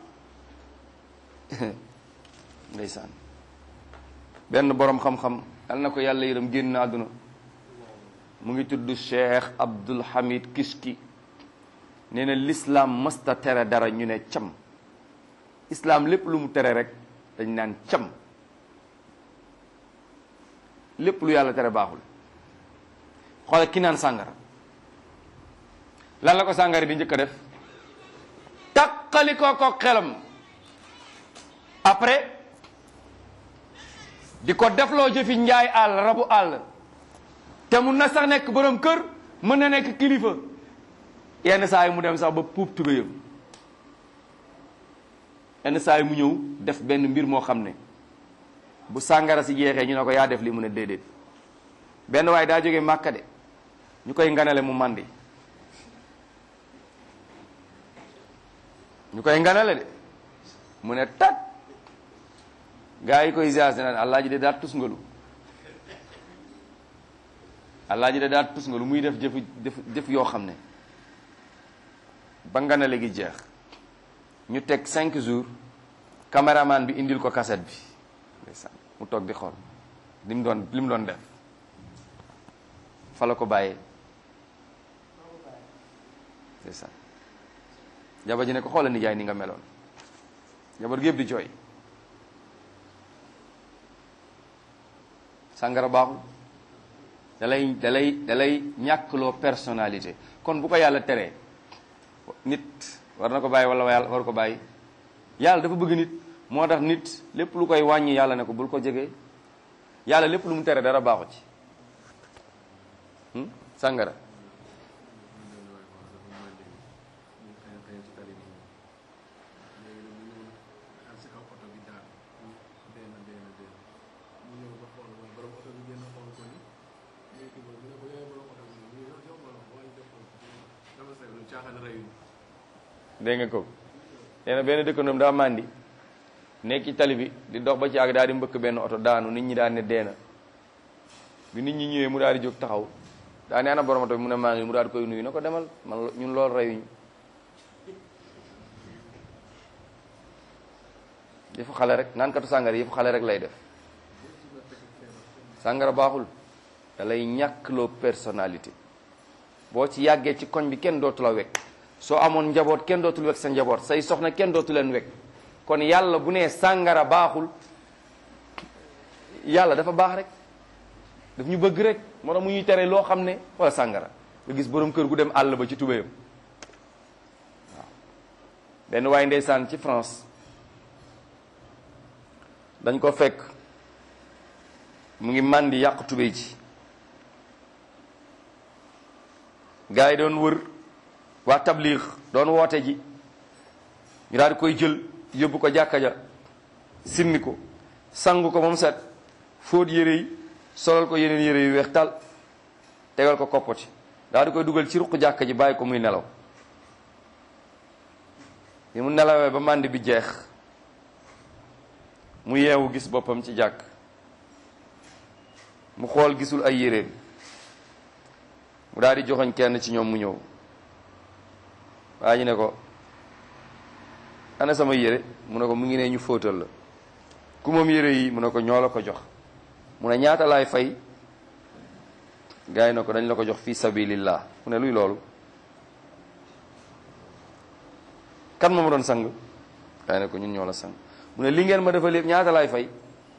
ndeysaan benn boroom xam-xam yal na ko yàlla yërëm génn àdduna mu ngi tudd Cheikh Abdul Hamid Kishki nee na l'islam mësta tere dara ñu ne cam islam lépp lu mu tere rek dañ naan cam lépp lu yàlla tere baaxul xoolal ki naan sàngara lan la ko sàngara di njëkk a def takkali ko ko xelam après di ko defloo jëfi njaay àll rabu àll te mun na sax nekk borom kër mën na nekk kilifa yenn saa yi mu dem sax ba puub tubéyam yenn saa yi mu ñëw def benn mbir moo xam ne bu sàngara si jeexee ñu ne ko yaa def li mu ne déedéet benn waaye daa jógee màkka de ñu koy nganale mu màndi ñu koy nganale de mu ne tat gaa yi koy ziar naan allah ji de daat tusngalu allah ji de daat tusngalu muy def jëf jëf jëf yoo xam ne ba nganale gi jeex ñu teg cinq jours caméraman bi indil ko cassette bi ndeysaan mu toog di xool li mu doon li mu doon def fa la ko bàyyee ndeysaan jabar ji ne ko xoolal nijaay ni nga meloon jabar gi yëpp di jooy sàngara baaxul dalay dalay dalay ñàkkloo personnalité kon bu ko yàlla teree nit war na ko bàyyi wala yàlla war ko bàyyi yàlla dafa bëgg nit moo tax nit lépp lu koy wàññi yàlla ne ko bul ko jege yàlla lépp lu mu tere dara baaxu ci sàngara dégg nga ko nee na benn dëkkandoom daa màndi nekk ci tali bi di dox ba ci àgg daal di mbëkk benn oto daanu nit ñi daal ne deena bi nit ñi ñëwee mu daal di jóg taxaw daa ne ana borom oto bi mu ne maa ngi mu daal di koy nuyu na ko demal man ñun loolu reyuñu yëfu xale rek naan katu sàngara yëfu xale rek lay def sàngara baaxul da lay ñàkk loo personnalité boo ci yàggee ci koñ bi kenn dootu la wekk soo amoon njaboot kenn dootul wekk sa njaboot say soxna kenn dootu leen wekk kon yàlla bu nee sàngara baaxul yàlla dafa baax rek daf ñu bëgg rek moo tax mu ñuy tere loo xam ne wala sàngara nga gis borom kër gu dem àll ba ci tubéyam waaw benn waaye ndeysaan ci France dañ ko fekk mu ngi màndi yàq tubéy ji gaa yi doon wër waa tabliix doon woote ji ñu daal di koy jël yóbbu ko jàkka ja simmi ko sangu ko moom set fóot yére yi solal ko yeneen yére yu weex tal tegal ko koppati daal di koy dugal ci ruq jàkka ji bàyyi ko muy nelaw bi mu nelawee ba màndi bi jeex mu yeewu gis boppam ci jàkk mu xool gisul ay yéreem mu daal di joxoñ kenn ci ñoom mu ñëw waa ji ne ko ana sama yére mu ne ko mu ngi ne ñu fóotal la ku moom yére yi mu ne ko ñoo la ko jox mu ne ñaata laay fay gars yi ne ko dañ la ko jox fi sabilillah mu ne luy loolu kan moo ma doon sang gars yi ne ko ñun ñoo la sang mu ne li ngeen ma defal lépp ñaata laay fay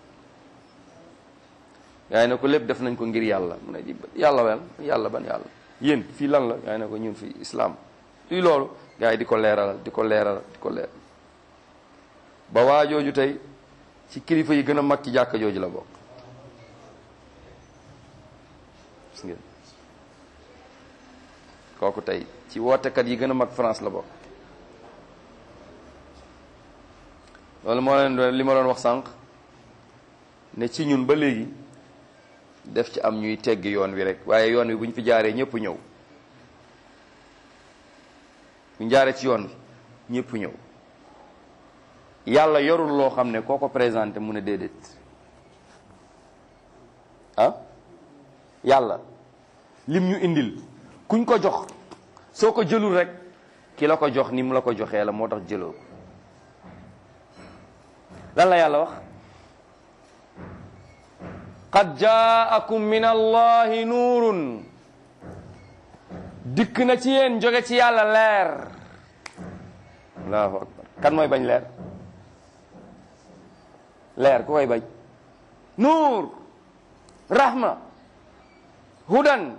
gars yi ne ko lépp def nañ ko ngir yàlla mu ne di yàlla wel yàlla ban yàlla yéen fii lan la gars yi ne ko ñun fii islam luy loolu gars yi di ko leeralal di ko leeralal di ko leer ba waa jooju tey ci kilifa yi gën a mag ci jàkka jooju la bokk gis ngeen kooku tey ci wootekat yi gën a mag France la bokk loolu moo leen doon li ma doon wax sànq ne ci ñun ba léegi def ci am ñuy tegg yoon wi rek waaye yoon wi bu ñu fi jaaree ñëpp ñëw bu ñu jaaree ci yoon wi ñëpp ñëw yàlla yorul loo xam ne koo ko présenté mu ne déedéet ah yàlla lim ñu indil kuñ ko jox soo ko jëlul rek ki la ko jox ni mu la ko joxee la moo tax jëloo ko lan la yàlla wax qad jaakum min allahi nuurun dikk na ci yéen jóge ci yàlla leer allahu akbar kan mooy bañ leer leer ku koy bañ nuur rahma hudan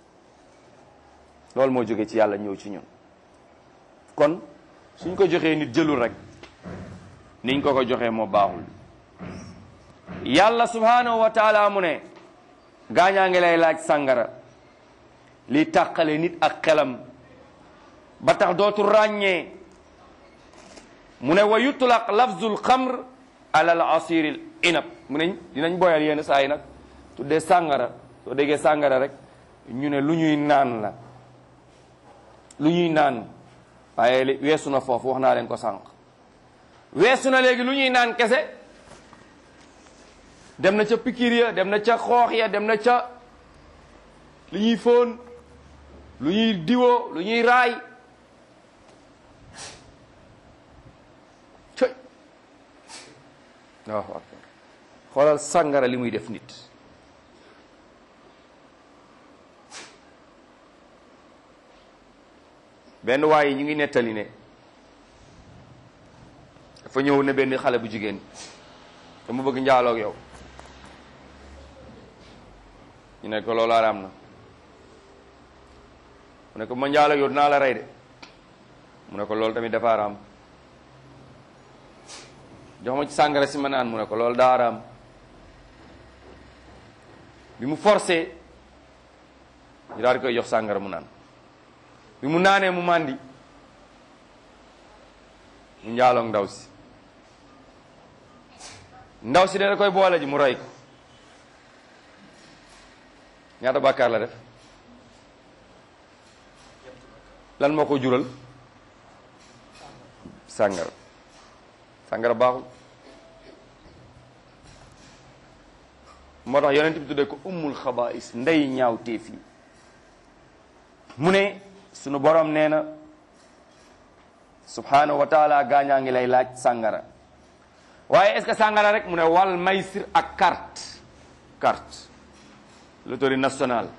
loolu moo jóge ci yàlla ñëw ci ñun kon suñ ko joxee nit jëlul rek niñ ko ko joxee moo baaxul yàlla subhanahu wa taala mu ne gaañaa ngi lay laaj sàngara li tàqale nit ak xelam ba tax dootu ràññee mu ne wa yutlaq lafzul xamr ala al asiril inab mu ne dinañ boyal yenn saa yi nag tuddee sàngara soo déggee sàngara rek ñu ne lu ñuy naan la lu ñuy naan waaye li- weesu na foofu wax naa leen ko sànq weesu na léegi lu ñuy naan kese dem na ca pikir ya dem na ca xoox ya dem na ca lu ñuy fóon lu ñuy diwoo lu ñuy raay cëy Allahu akbar xoolal sàngara li muy def nit benn waay yi ñu ngi nettali ne dafa ñëw ne benn xale bu jigéen dama bëgg njaaloo ak yow ñu ne ko loolu araam na mu ne ko ma njaaloo ak yow dinaa la rey de mu ne ko loolu tamit dafa araam jox ma ci sàngara si ma naan mu ne ko loolu daa araam bi mu forcé ñu daal di koy jox sàngara mu naan bi mu naanee mu màndi mu njaaloog ndaw si ndaw si da koy boole ji mu rey ko ñaata bàkkaar la def lan moo ko jural sàngara sàngara baaxul moo tax yonent bi tuddee ko ummul xabaais ndey ñaaw téef yi mu ne sunu borom nee na subhanahu wa taala gaañaa ngi lay laaj sàngara waaye est-ce que sàngara rek mu ne wal maysir ak carte carte loterie nationale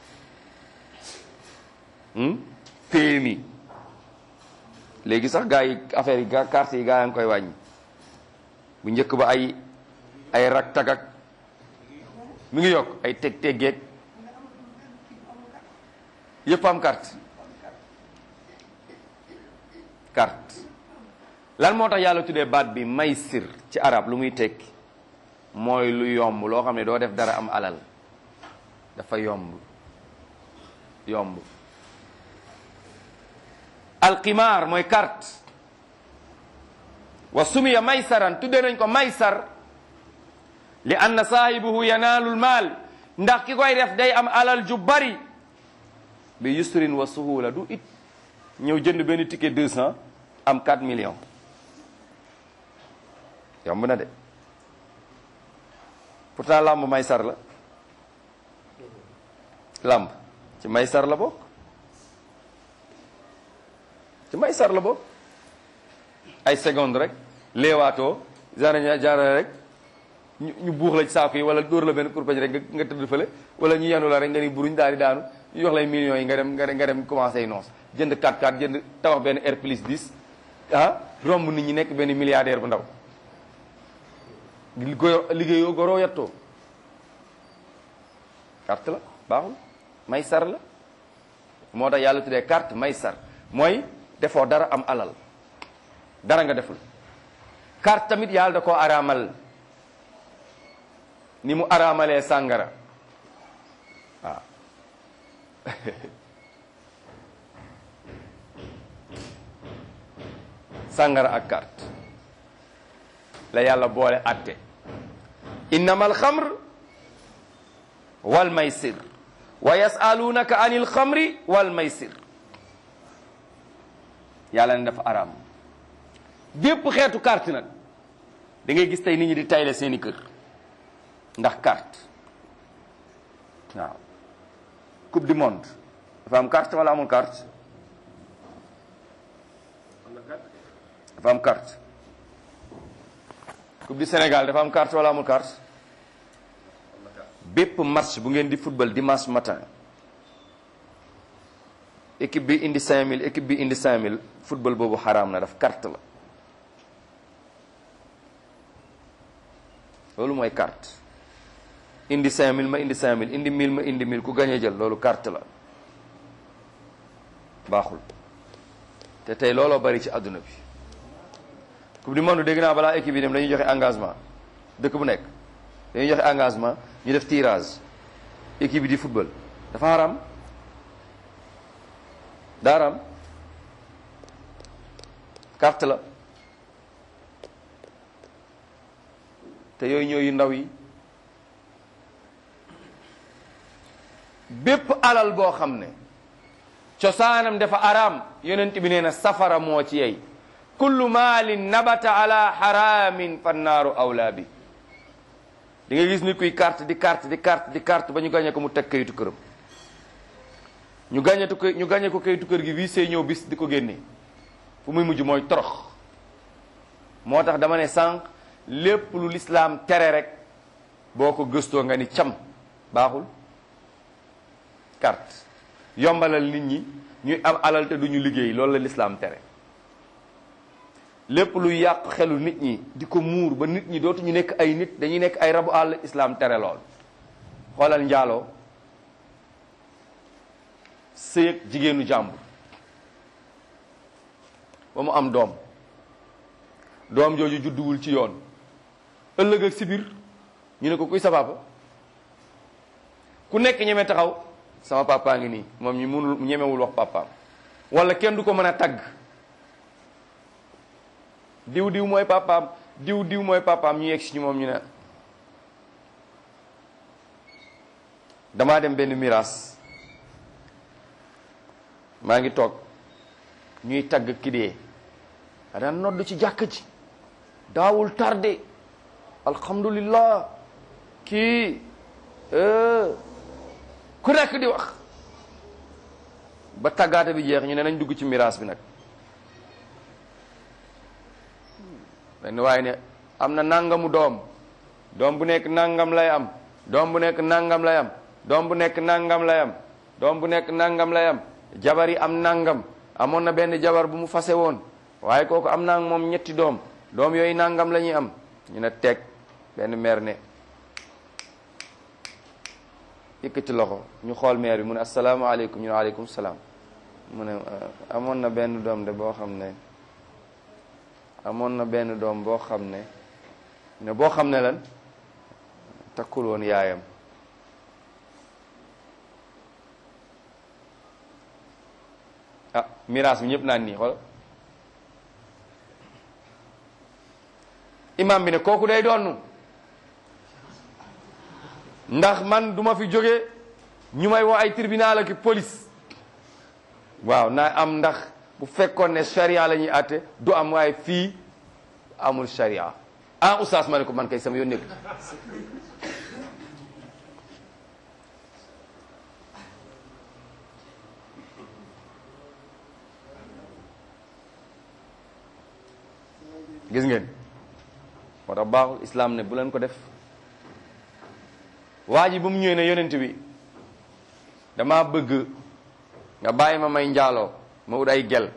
hmm? PMI léegi sax gaa yi affaire yi gaa carte yi gaa yaa ngi koy wàññi bu njëkk ba ay ay rak tagak mi ngi yokk ay teg teggeeg yëpp am carte carte lan moo tax yàlla tuddee baat bi maysir ci arab lu muy tekki mooy lu yomb loo xam ne doo def dara am alal dafa yomb yomb alqimaar mooy carte wa sumiya maysaran tuddee nañ ko maysar li anna saahibuhu yanaalul maal ndax ki koy def day am alal ju bari bi yusrin wa suhula du it ñëw jënd benn ticket 200 am 4 millions yomb na de pourtant làmb maysar la làmb ci maysar la bokk ci maysar la bokk ay seconde rek léewaatoo genre genre rek ñu ñu buux la ci saako yi wala dóor la benn kurpañ rek nga nga tëdd fële wala ñu yenu la rek nga ni buruñ daal di daanu ñu jox lay millions yi nga dem nga dem nga dem commencé yi noos jënd 4-4 jënd tabax benn R plus 10 ah romb nit ñi nekk benn milliardaire bu ndaw goyo liggéeyoo goroo yattoo carte la baaxul may sar la moo tax yàlla tuddee carte may sar mooy defoo dara am alal dara nga deful carte tamit yàlla da koo araamal ni mu araamalee sàngara waaw sàngara ak carte la yàlla boole atte innama alxamr wal maysir wa yasalunaka an il xamri wal maysir yàlla ne dafa araam bépp xeetu carte nag da ngay gis tey nit ñi di tayle seeni kër ndax carte waaw coupe du monde dafa am carte wala amul carte dafa am carte coupe du Sénégal dafa am carte wala amul carte bépp match bu ngeen di football dimanche matin équipe bi indi 5000 équipe bi indi 5000 football boobu xaraam na daf carte la loolu mooy carte indi 5000 ma indi 5000 indi 1000 ma indi 1000 ku gañe jël loolu carte la baaxul te tey looloo bari ci àdduna bi coupe du monde dégg naa balaa équipe yi dem dañuy joxe engagement dëkk bu nekk dañuy joxe engagement ñu def tirage équipe bi di football dafa haram daa haram carte la te yooyu ñooyu ndaw yi bépp alal boo xam ne cosaanam dafa araam yonent bi nee na safara moo ci yey kullu maalin nabata ala haramin fannaaru awlaa bi di nga gis nit kuy carte di carte di carte di carte ba ñu gàñe ko mu teg kayitu këram ñu gàñetu ko ñu gàñe ko kayitu kër gi wii see ñëw bis di ko génne fu muy mujj mooy torox moo tax dama ne sànq lépp lu lislaam tere rek boo ko gëstoo nga ni cam baaxul carte yombalal nit ñi ñuy am alal te duñu liggéey loolu la lislaam tere lépp lu yàq xelu nit ñi di ko muur ba nit ñi dootuñu nekk ay nit dañuy nekk ay rabu àll islaam tere lool xoolal njaaloo sëyëg jigéenu jàmbur ba mu am doom doom jooju judduwul ci yoon ëllëg ak si biir ñu ne ko kuy sa papa ku nekk ñeme taxaw sama papa ngi nii moom ñi mënul ñemewul wax papaam wala kenn du ko mën a tagg diw diw mooy papaam diw diw mooy papaam ñu yegg si ñu moom ñu ne damaa dem benn miraas maa ngi toog ñuy tagg ki dee a daan nodd ci jàkk ji daawul tardé alhamdulillah kii ku nekk di wax ba tàggaate bi jeex ñu ne nañ dugg ci miraas bi nag benn waaye ne am na nangamu doom doom bu nekk nangam lay am doom bu nekk nangam lay am doom bu nekk nangam lay am doom bu nekk nangam lay am jabar yi am nangam amoon na benn jabar bu mu fase woon waaye kooku am naa moom ñetti doom doom yooyu nangam la ñuy am ñu ne teg benn meer ne yëkkati loxo ñu xool meer bi mu ne asalaamaaleykum ñu ne aleykum salaam mu ne amoon na benn doom de boo xam ne amoon na benn doom boo xam ne ne boo xam ne lan takkul woon yaayam ah miraas bi ñëpp naan nii xool imam bi ne kooku day doonu ndax man duma fi jóge ñu may woo ay tribunal ak police waaw naa am ndax bu fekkoon ne charia la ñuy àtte du am waaye fii amul charia ah oustaz ma ne ko man kay sama yoon nekk gis ngeen moo tax baaxul islam ne bu leen ko def waa ji ba mu ñëwee ne yonent bi dama bëgg nga bàyyi ma may njaaloo ma ut ay gel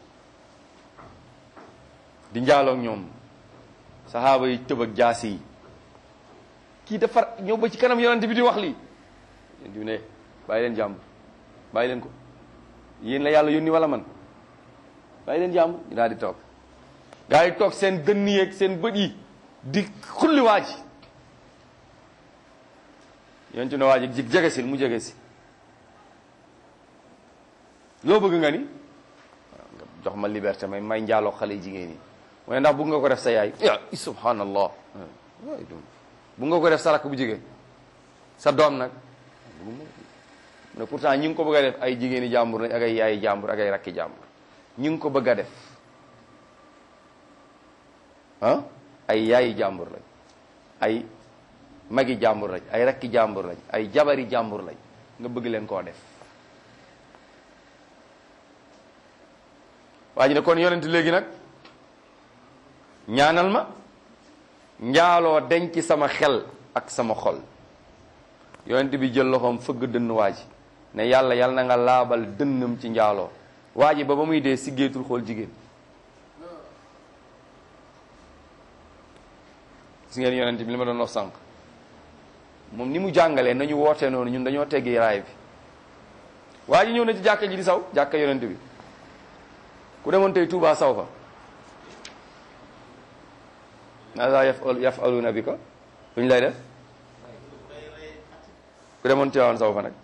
di njaaloo ak ñoom saxaaba yi tëb ak jaasi yi kii dafa ñëw ba ci kanam yonent bi di wax lii yonent bi ne bàyyi leen jàmbur bàyyi leen ko yéen la yàlla yónni wala man bàyyi leen jàmbur ñu daal di toog gaa yi toog seen dënn yeeg seen bët yi di xulli waa ji yonent ne waa ji jig jege si mu jege si loo bëgg nga ni jox ma liberté may may njaaloo xale jigéen yi mu ne ndax bëgg nga ko def sa yaay ya subhanallah bëgg nga ko def sa rakk bu jigéen sa doom nag mu ne pourtant ñi ngi ko bëgg a def ay jigéeni jàmbur lañ ak ay yaayi jàmbur ak ay rakki jàmbur ñi ngi ko bëgg a def ah ay yaayi jàmbur lañ ay magi jàmbur lañ ay rakki jàmbur lañ ay jabari jàmbur lañ nga bëgg leen koo def waa ji ne kon yonent léegi nag ñaanal ma njaaloo denc sama xel ak sama xol yonent bi jël loxoom fëgg dënn waa ji ne yàlla yàlla na nga laabal dënnam ci njaaloo waa ji ba ba muy dee siggeetul xool jigéen gis ngeen yonent bi li ma doon wax sànq moom ni mu jàngalee nañu wootee noonu ñun dañoo teggi raay bi waa ji ñëw na ci jàkka ji di saw jàkka yonent bi ku demoon tey Touba saw fa maasa yaf yafaluna bi ko luñ lay def ku demoon Tiwaawan saw fa nag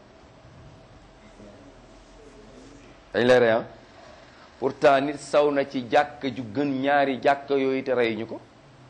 dañ lay rey ah pourtant nit saw na ci jàkk ju gën ñaari jàkk yooyu te reyuñu ko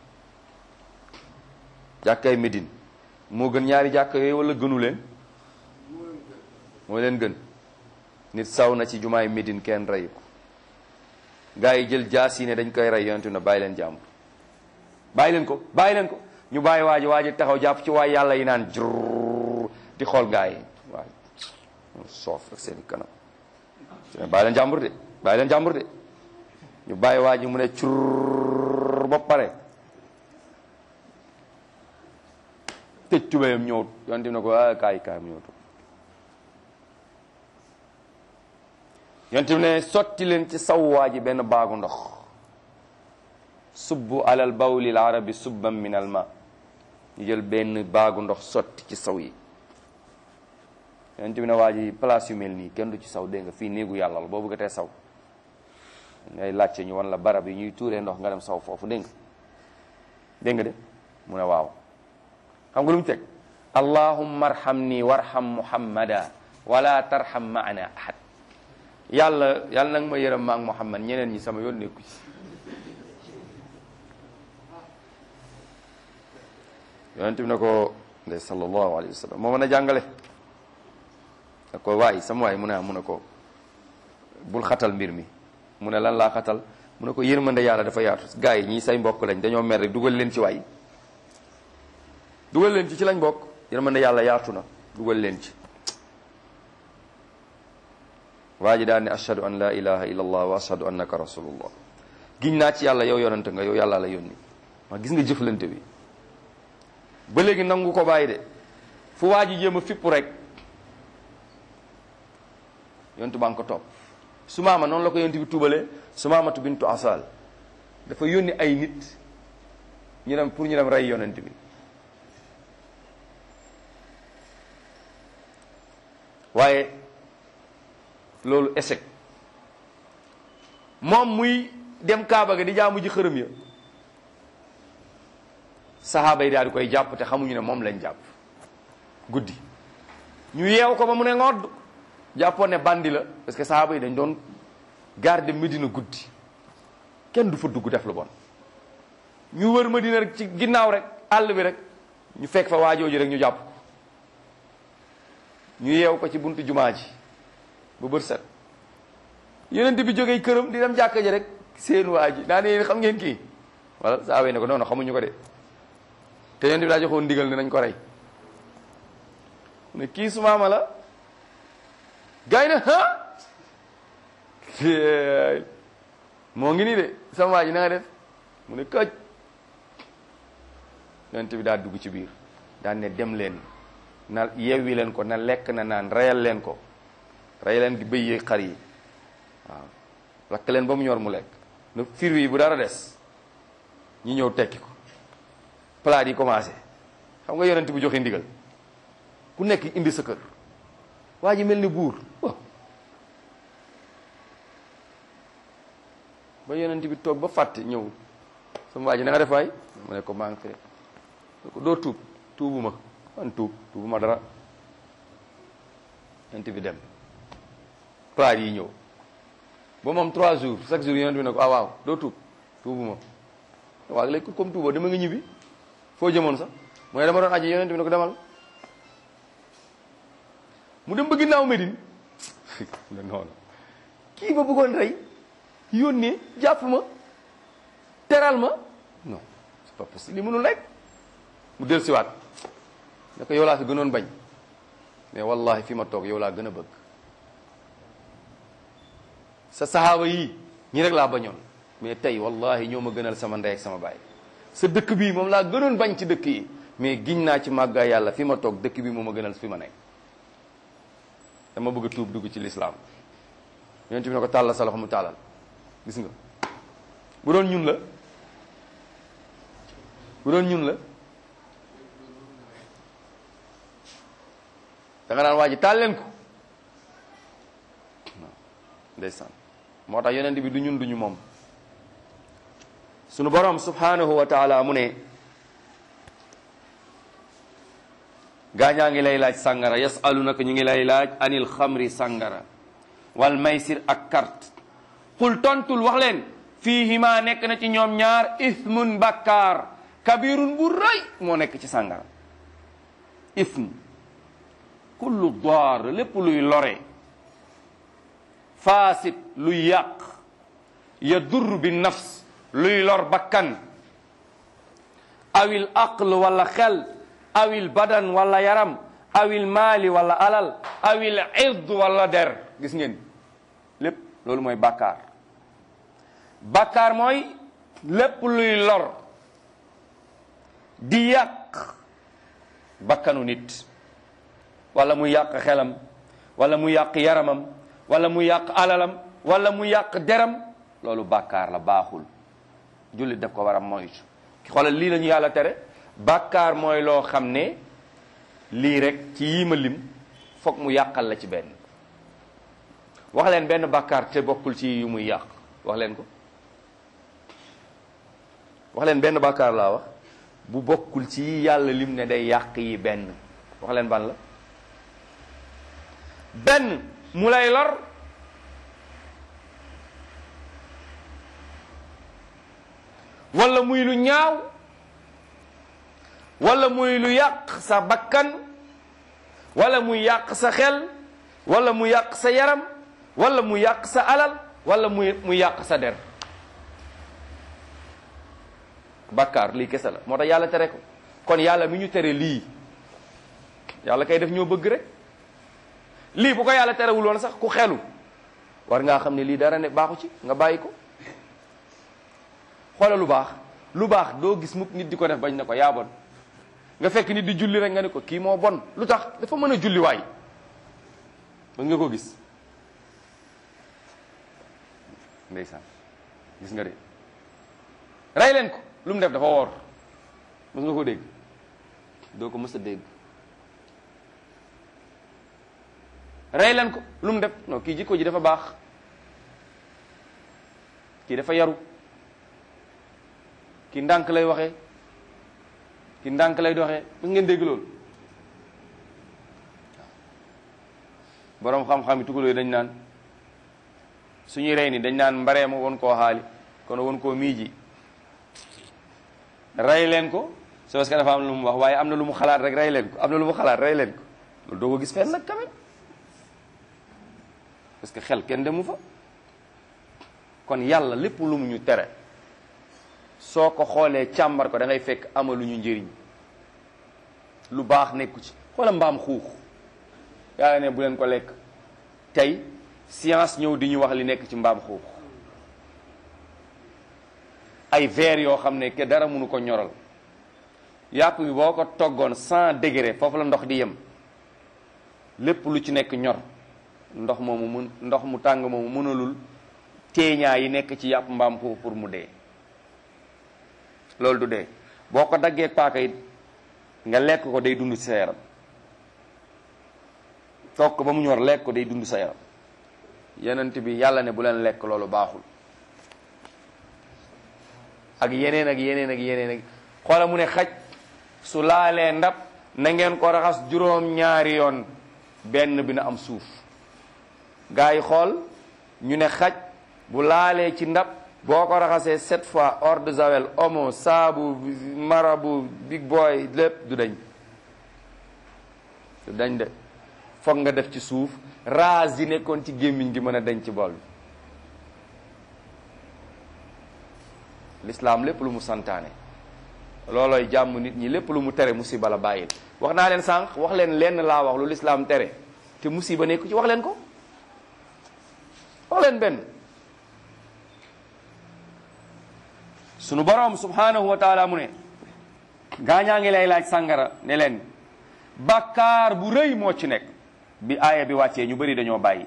jàkkay Médine moo gën ñaari jàkk yooyu wala gënu leen moo leen gën nit saw na ci jumaay Médine kenn reyu ko gaa yi jël jaas yi ne dañ koy rey yonentu na bàyyi leen jàmbur bàyyi leen ko bàyyi leen ko ñu bàyyi waa ji waa ji taxaw jàpp ci waay yàlla yi naan jurr di xool gaa yi waay soof rek seen kanam bàyyi leen jàmbur de bàyyi leen jàmbur de ñu bàyyi waa ji mu ne curr ba pare tëj tubéyam ñëw yonent na ko ah kaay kaay mu ñëw toog yonent ne sotti leen ci saw waa ji benn baagu ndox subbu alal bawlil arabi subban min al ma ñu jël benn baagu ndox sotti ci saw yi yonent bi ne waa ji place yu mel nii kenn du ci saw dégg nga fii néegu yàlla la boo bëggatee saw ngay laajte ñu wan la barab yi ñuy tuuree ndox nga dem saw foofu dégg nga dégg nga de mu ne waaw xam nga lu mu teg allahumma arhamni warham muhammada wala tarham maana ahad yàlla yàlla nag ma yërëm ma ak muhammad ñeneen ñi sama yoon nekku ci yonent bi ne ko de sallallahu alayhi wa sallam moo mën a jàngale da ko waay sama waay mu ne mu ne ko bul xatal mbir mi mu ne lan laa xatal mu ne ko yërmande yàlla dafa yaatu gars yi ñii say mbokk lañ dañoo mer rek dugal leen ci waay dugal leen ci ci lañ bokk yërmande yàlla yaatu na dugal leen ci waa ji daal ne ashhadu an la ilaha illa allah wa ashhadu annaka rasulullah giñ naa ci yàlla yow yonante nga yow yàlla la yónni ma gis nga jëflante bi ba léegi nangu ko bàyyi de fu waa ji jéem a fippu rek yontu baa ngi ko topp su maama noonu la ko yontu bi tuubalee su maamatu bintu asal dafa yónni ay nit ñu dem pour ñu dem rey yonent bi waaye loolu échec moom muy dem Kaaba ga di jaamu ji xërëm ya saxaaba yi daal di koy jàpp te xamuñu ne moom lañ jàpp guddi ñu yeew ko ba mu ne ngodd jàppoon ne bandi la parce que saxaaba yi dañ doon garder Medina guddi kenn du fa dugg def lu bon ñu wër Medina rek ci ginnaaw rek àll bi rek ñu fekk fa waajooju rek ñu jàpp ko ñu yeew ko ci buntu jumaa ji ba bër set yonent bi jógee këram di dem jàkka ji rek seen waa ji naa ne yéen xam ngeen kii wala saxaaba yi ne ko non non xamuñu ko de te yonent bi daa joxoon ndigal ne nañ ko rey ne kii su maama la gars yi ne ah moo ngi nii de sama waa ji na nga def mu ne këj yonent bi daa dugg ci biir daan ne dem leen na yewwi leen ko na lekk na naan reyal leen ko rey leen gi bëy yi xar yi waaw lakk leen ba mu ñor mu lekk na fir yi bu dara des ñi ñëw tekki ko plat yi commencé xam nga yonent bu joxe ndigal ku nekk indi sa kër waa ji mel ni buur waaw ba yonent bi toog ba fàtte ñëw sama waa ji na nga def waay mu ne ko maa ngi fi ne ko doo tuub tuubuma man tuub tuubuma dara yonent bi dem plat yi ñëw ba moom trois jours chaque jour yonent bi ne ko ah waaw doo tuub tuubuma waaw léegi comme tuuboo dama nga ñibbi foo jëmoon sax mu ne dama doon aji yonent bi ne ko demal mu dem ba ginnaaw Medine ne noonu kii ba bëggoon rey yónnee jàpp ma teral ma non c'est pas possible li mënul nekk mu del siwaat ne ko yow laa fi gënoon bañ mais wallahi fi ma toog yow laa gën a bëgg sa saxaaba yii ñi rek laa bañoon mais tey wallahi ñoo ma gënal sama ndey ak sama baay sa dëkk bii moom laa gënoon bañ ci dëkk yi mais giñ naa ci màggaa yàlla fi ma toog dëkk bi moo ma gënal fi ma nekk dama bëgg a tuub dugg ci lislaam yonent bi ne ko tàllal sa loxo mu tàllal gis nga bu doon ñun la bu doon ñun la da nga naan waa ji taal leen ko ndeysaan moo tax yonent bi du ñun duñu moom sunu borom subhanahu wa taala mu ne gaañaa ngi lay laaj sàngara yasalunaka ñu ngi lay laaj anil xamri sàngara wal maysir ak carte xul tontul wax leen fiihima nekk na ci ñoom ñaar ismun bakkaar kabirun bu rëy moo nekk ci sàngara ism kullu daar lépp luy lore faasit luy yàq ya dur bi nafs luy lor bakkan awil aql wala xel awil badan wala yaram awil maali wala alal awil ird wala der gis ngeen lépp loolu mooy bàkkaar bàkkaar mooy lépp luy lor di yàq bakkanu nit wala mu yàq xelam wala mu yàq yaramam wala mu yàq alalam wala mu yàq deram loolu bàkkaar la baaxul jullit daf ko war a moytu xoolal lii la ñu yàlla tere bàkkaar mooy loo xam ne lii rek ci yii ma lim foog mu yàqal la ci benn wax leen benn bàkkaar te bokkul ci yu muy yàq wax leen ko wax leen benn bàkkaar laa wax bu bokkul ci yi yàlla lim ne day yàq yi benn wax leen ban la benn mu lay lor wala muy lu ñaaw wala muy lu yàq sa bakkan wala muy yàq sa xel wala mu yàq sa yaram wala mu yàq sa alal wala muy mu yàq sa der bakkaar lii kese la moo tax yàlla tere ko kon yàlla mi ñu tere lii yàlla kay def ñoo bëgg rek lii bu ko yàlla terewul woon sax ku xelu war ngaa xam ne lii dara ne baaxu ci nga bàyyi ko xoola lu baax lu baax doo gis mukk nit di ko def bañ na ko yaa bon nga fekk nit di julli rek nga ne ko kii moo bon lu tax dafa mën a julli waay mën nga ko gis ndeysaan gis nga de rey leen ko lu mu def dafa woor mës nga ko dégg doo ko mës a dégg rey leen ko lu mu def non kii jikko ji dafa baax kii dafa yaru kii ndànk lay waxee kii ndànk lay doxee mës ngeen dégg loolu boroom xam-xam yi tugaloo dañ naan suñuy rey ni dañ naan mbareema won koo xaali kon won koo miiji rey leen ko c'est parce que dafa am lu mu wax waaye am na lu mu xalaat rek rey leen ko am na lu mu xalaat rey leen ko loolu doo ko gis fenn nag quand même parce que xel kenn demu fa kon yàlla lépp lu mu ñu tere soo ko xoolee càmbar ko da ngay fekk amaluñu njëriñ lu baax nekku ci xoola mbaam xuux yàlla ne bu leen ko lekk tey science ñëw di ñu wax li nekk ci mbaam xuux ay verre yoo xam ne ke dara mënu ko ñoral yàpp bi boo ko toggoon cent degré foofu la ndox di yem lépp lu ci nekk ñor ndox moomu mun ndox mu tàng moomu mënalul teeñaa yi nekk ci yàpp mbaam xuux pour mu dee loolu du dee boo ko daggee paaka it nga lekk ko day dund ci sa yaram toog ko ba mu ñor lekk ko day dund sa yaram yenent bi yàlla ne bu leen lekk loolu baaxul ak yeneen ak yeneen ak yeneen ak xoola mu ne xaj su laalee ndab na ngeen ko raxas juróom ñaari yoon benn bi na am suuf gaa yi xool ñu ne xaj bu laalee ci ndab boo ko raxasee sept fois eau de javel omo saabu marabu big boy lépp du dañ du dañ de foog nga def ci suuf raas yi nekkoon ci gémmiñ gi mën a dañ ci bool bi lislaam lépp lu mu santaane loolooy jàmm nit ñi lépp lu mu tere musiba la bàyyil wax naa leen sànq wax leen lenn laa wax lu lislaam tere te musiba nekku ci wax leen ko wax leen benn sunu boroom subhanahu wa taala mu ne gaañaa ngi lay laaj sàngara ne leen bàkkaar bu rëy moo ci nekk bi aaya bi wàccee ñu bëri dañoo bàyyi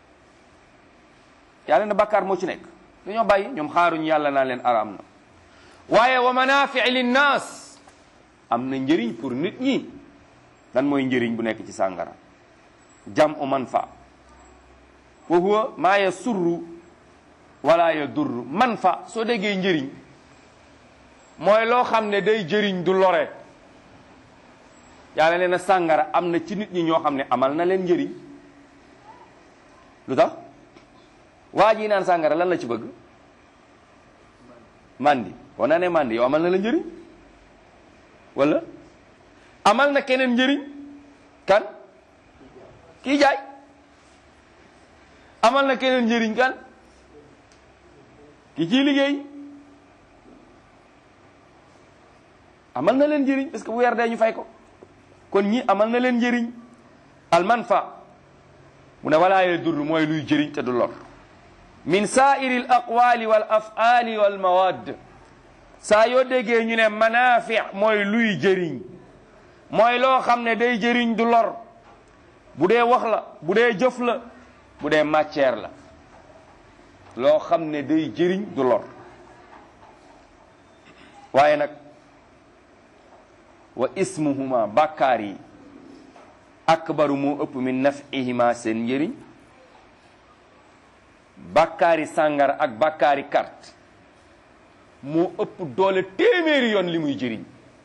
yàlla na bàkkaar moo ci nekk dañoo bàyyi ñoom xaaruñ yàlla naa leen araam na waaye wa manaafi linnaas am na njëriñ pour nit ñi lan mooy njëriñ bu nekk ci sàngara jam u manfa wa huwa maa yasurru wala yadurru manfa soo déggee njëriñ mooy loo xam ne day jëriñ du lore yàlla nee na sàngara am na ci nit ñi ñoo xam ne amal na leen njëriñ lu tax waa ji naan sàngara lan la ci bëgg mandi boo naa ne mandi yow amal na la njëriñ wala amal na keneen njëriñ kan kii jaay amal na keneen njëriñ kan ki ciy liggéey amal na leen njëriñ parce que bu weer dee ñu fay ko kon ñi amal na leen njëriñ al manfa mu ne walaa yadur mooy luy jëriñ te du lor min saairi al aqwali wal afali wal mawad saa yoo déggee ñu ne manafi mooy luy jëriñ mooy loo xam ne day jëriñ du lor bu dee wax la bu dee jëf la bu dee matière la loo xam ne day jëriñ du lor waaye nag wa ismuhuma bàkkaar yi akbaru moo ëpp min nafihima seen njëriñ bàkkaari sàngara ak bàkkaari carte moo ëpp doole téeméeri yoon li muy jëriñ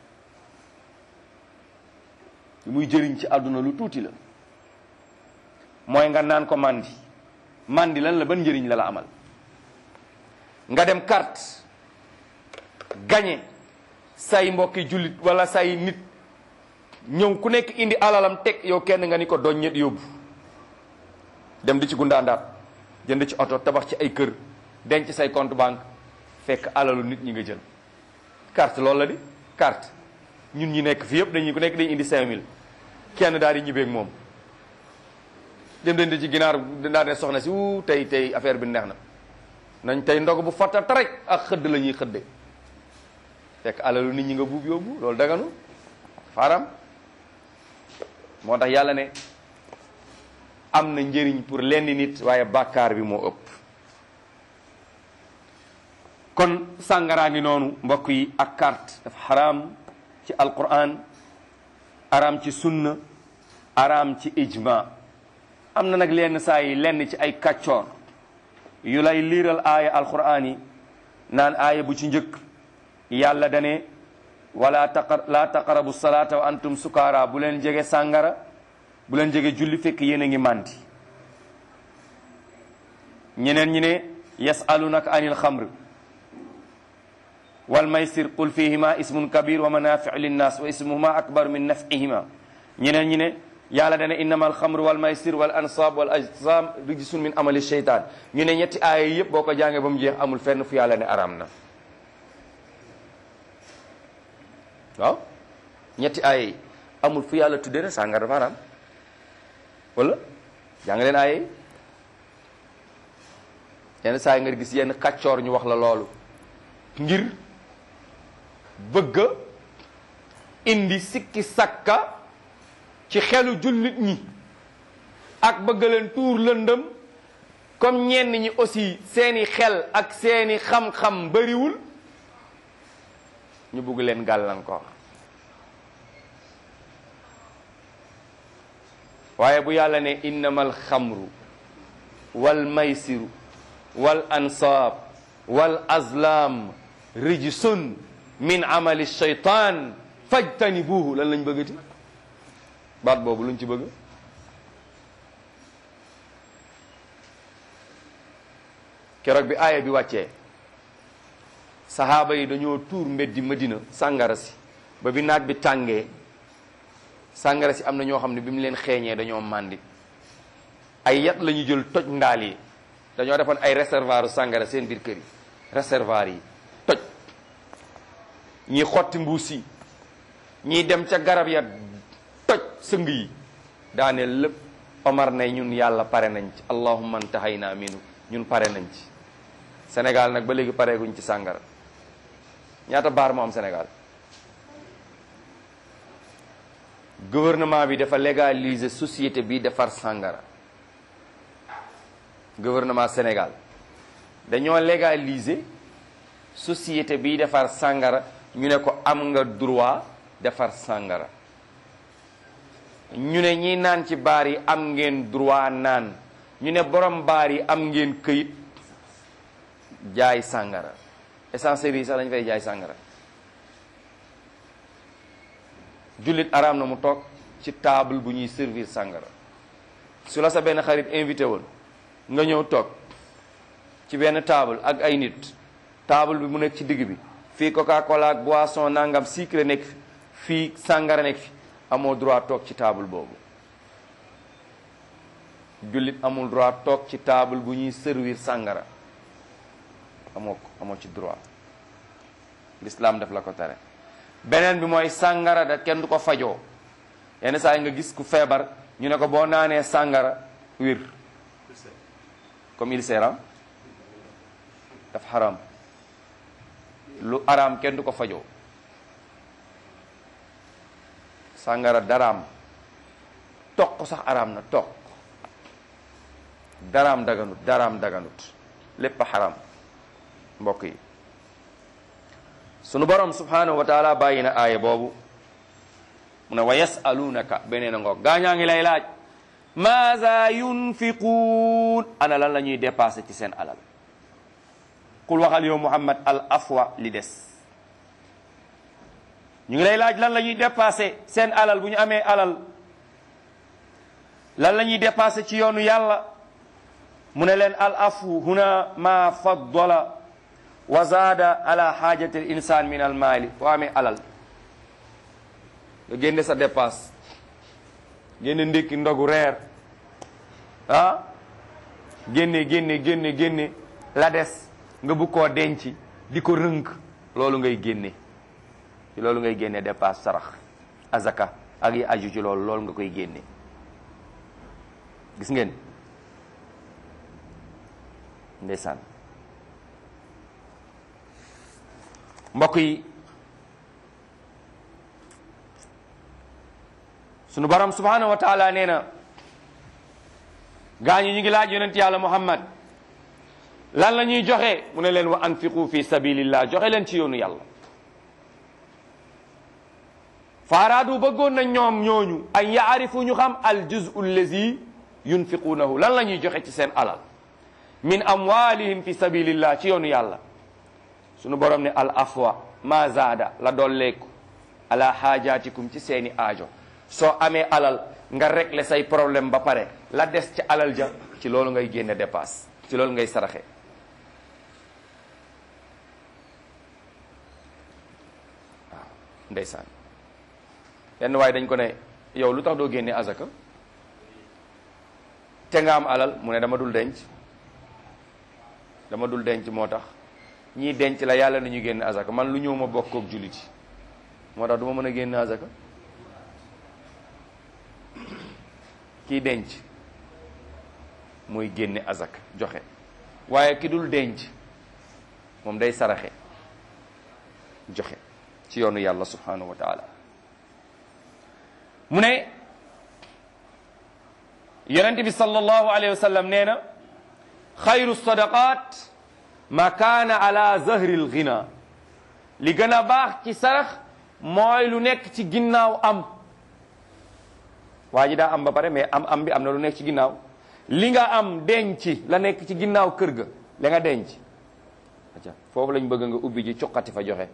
li muy jëriñ ci àdduna lu tuuti la mooy nga naan ko mandi mandi lan la ban njëriñ la la amal nga dem carte gañe say mbokki jullit wala say nit ñëw ku nekk indi alalam teg yow kenn nga ni ko doñ ñet yóbbu dem di ci gundaandaat jënd ci oto tabax ci ay kër denc say compte banque fekk alalu nit ñi nga jël carte loolu la di carte ñun ñi nekk fi yëpp dañuy ku nekk dañu indi 5000 kenn daal di ñibbeeg moom dem den di ci ginaar daal ne soxna si wu tey tey affaire bi neex na nañ tey ndog bu fatta rek ak xëdd la ñuy xëdde fekk alalu nit ñi nga buub yóbbu loolu daganu faram moo tax yàlla ne am na njëriñ pour lenn nit waaye bàkkaar bi moo ëpp kon sàngaraa ngi noonu mbokk yi ak carte dafa xaraam ci alquran araam ci sunna araam ci ijma am na nag lenn saa yi lenn ci ay kàccoor yu lay liiral aaya alquran yi naan aaya bu ci njëkk yàlla dane wala taqar la taqarabu salata wa antum sukaara bu leen jege sàngara bu leen jege julli fekk yéen a ngi màndi ñeneen ñi ne yasalunaka anil xamr wal maysir qul fihima ismun kabir wa manafiu linnas wa ismuhuma akbar min nafihima ñeneen ñi ne yàlla dana innama alxamr wal maysir wal ansab wal ajsam rijsun min amali sheytan ñu ne ñetti aaya yëpp boo ko jàngee ba mu jeex amul fenn fu yàlla ne aram na waaw ñetti aaya yi amul fu yàlla tuddee ne sàngar dafa aram wala jàng leen aaya yi yenn saa yi nga gis yenn kàccoor ñu wax la loolu ngir bëgg a indi sikki sakka ci xelu jullit ñi ak bëgg leen tuur lëndëm comme ñenn ñi aussi seeni xel ak seeni xam-xam bariwul ñu bëgg leen gàllankoor waaye bu yàlla ne innamal xamru wal maysiru wal ansaab wal azlam rijsun min amali shaytan fajtanibuhu lan lañ bëggati baat boobu luñ ci bëgg keroog bi aaya bi wàccee sahaaba yi dañoo tuur mbeddi madina sàngara si ba bi naaj bi tàngee sàngara si am na ñoo xam ne bi mu leen xeeñee dañoo màndi ay yat la ñu jël toj ndaal yi dañoo defoon ay réservoir sàngara seen biir kër yi réservoir yi toj ñii xotti mbuus yi ñii dem ca garab ya toj sëng yi daane lépp omar ne ñun yàlla pare nañ ci allahumma antahayna minu ñun pare nañ ci Sénégal nag ba léegi pareeguñ ci sàngara ñaata baar moo am Sénégal gouvernement bi dafa légaliser société bi defar sàngara gouvernement Sénégal dañoo légaliser société bi defar sàngara ñu ne ko am nga droit defar sàngara ñu ne ñi naan ci baar yi am ngeen droit naan ñu ne borom baar yi am ngeen këyit jaay sàngara essencerie yi sax dañu fay jaay sàngara jullit araam na mu toog ci table bu ñuy servir sàngara su la sa benn xarit invité woon nga ñëw toog ci benn table ak ay nit table bi mu nekk ci digg bi fii coca cola ak boisson nangam sucré nekk fi fii sàngara nekk fi amoo droit toog ci table boobu jullit amul droit toog ci table bu ñuy servir sàngara amoo ko amoo ci droit l'islam daf la ko tere beneen bi mooy sàngara da kenn du ko fajoo yenn saa yi nga gis ku feebar ñu ne ko boo naanee sàngara wir comme il sera daf xaram lu araam kenn du ko fajoo sàngara daraam toq sax araam na toq daraam daganut daraam daganut lépp a xaram mbokk yi sunu borom subhanahu wa taala bàyyi na aaya boobu mu ne wa yasalunaka beneen a ngoog gaañaa ngi lay laaj maaza yunfiquun ana lan la ñuy dépassé ci seen alal qul waxal yow muhammad al afwa li des ñu ngi lay laaj lan la ñuy dépassé seen alal bu ñu amee alal lan la ñuy dépassé ci yoonu yàlla mu ne leen al afu huna ma faddala wa zaada ala xaajati l insan min al maali foo amee alal nga génne sa dépasse génne ndékki ndogu reer ah génne génne génne génne la des nga bu koo denc di ko rënk loolu ngay génne ci loolu ngay génne dépasse sarax azaka ak yi aju ci loolu loolu nga koy génne gis ngeen ndeysaan mbokk yi sunu borom subhanahu wa taala nee na gaañu ñu ngi laaj yonent yàlla muhammad lan la ñuy joxe mu ne leen wa anfiqu fi sabilillah joxe leen ci yoonu yàlla faaraadu bëggoon na ñoom ñooñu ay yaarifu ñu xam al juzu allazi yunfiquunahu lan la ñuy joxe ci seen alal min amwalihim fi sabilillah ci yoonu yàlla sunu borom ne al afwa ma zaada la dolleeku ala xaajaatikum ci seeni aajo soo amee alal nga régler say problème ba pare la des ci alal ja ci loolu ngay génne dépasse ci loolu ngay saraxe waaw ndeysaan yenn waaye dañ ko ne yow lu tax doo génne azaka te nga am alal mu ne dama dul denc dama dul denc moo tax ñii denc la yàlla na ñu génne azaka man lu ñëw ma bokk ak jullit yi moo tax du ma mën a génne azaka kii denc mooy génne azaka joxe waaye ki dul denc moom day saraxe joxe ci yoonu yàlla subhanahu wa taala mu ne yonent bi sallallahu alayhi wa sallam nee na xayru sadaqat ma kaana ala zahri lghina li gën a baax ci sarax mooy lu nekk ci ginnaaw am waa ji daa am ba pare mais am am bi am na lu nekk ci ginnaaw li nga am denc la nekk ci ginnaaw kër ga la nga denc aca foofu lañ bëgg nga ubbi ji cuqati fa joxe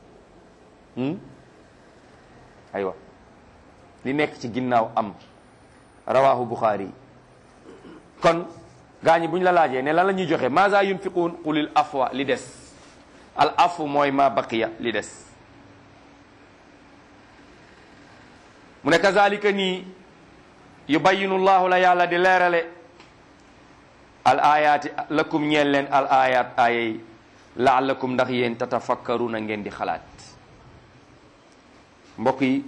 aywa li nekk ci ginnaaw am rawahu buxaari kon gaa ñi bu ñu la laajee ne lan la ñuy joxe maza yunfiquun qulil afwa li des al afu mooy ma baqiya li des mu ne kazalika nii yubayinu llahu la yàlla di leerale al ayaati lakum ñeel leen al ayat ayay laallakum ndax yéen tatafakkaruna ngeen di xalaat mbokk yi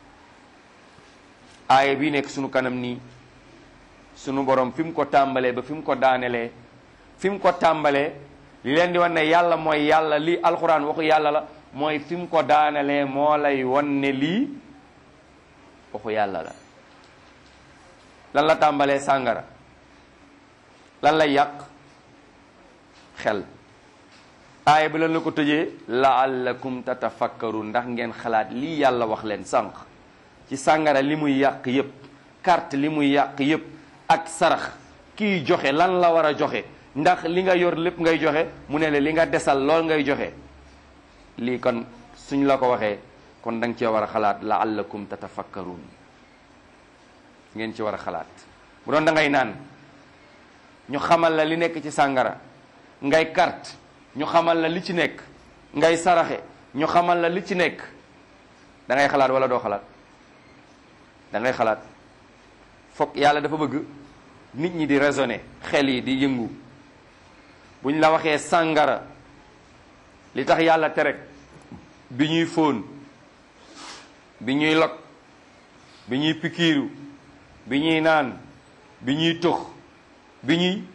aaya bi nekk sunu kanam nii sunu borom fi mu ko tàmbalee ba fi mu ko daanelee fi mu ko tàmbalee li leen di wan ne yàlla mooy yàlla lii alxuraan waxu yàlla la mooy fi mu ko daanelee moo lay wan ne lii waxu yàlla la lan la tàmbalee sàngara lan lay yàq xel aaya bi lan la ko tëjee laallakum tatafakkaru ndax ngeen xalaat lii yàlla wax leen sànq ci sàngara li muy yàq yépp carte li muy yàq yépp ak sarax kii joxe lan la war a joxe ndax li nga yor lépp ngay joxe mu ne la li nga desal lool ngay joxe lii kon suñ la ko waxee kon da nga cee war a xalaat laallakum tatafakkaruun ngeen ci war a xalaat bu doon da ngay naan ñu xamal la li nekk ci sàngara ngay carte ñu xamal la li ci nekk ngay saraxe ñu xamal la li ci nekk da ngay xalaat wala doo xalaat da ngay xalaat foog yàlla dafa bëgg nit ñi di raisonner xel yi di yëngu buñ la waxee sàngara li tax yàlla terek bi ñuy fóon bi ñuy log bi ñuy pikiiru bi ñuy naan bi ñuy tux bi ñuy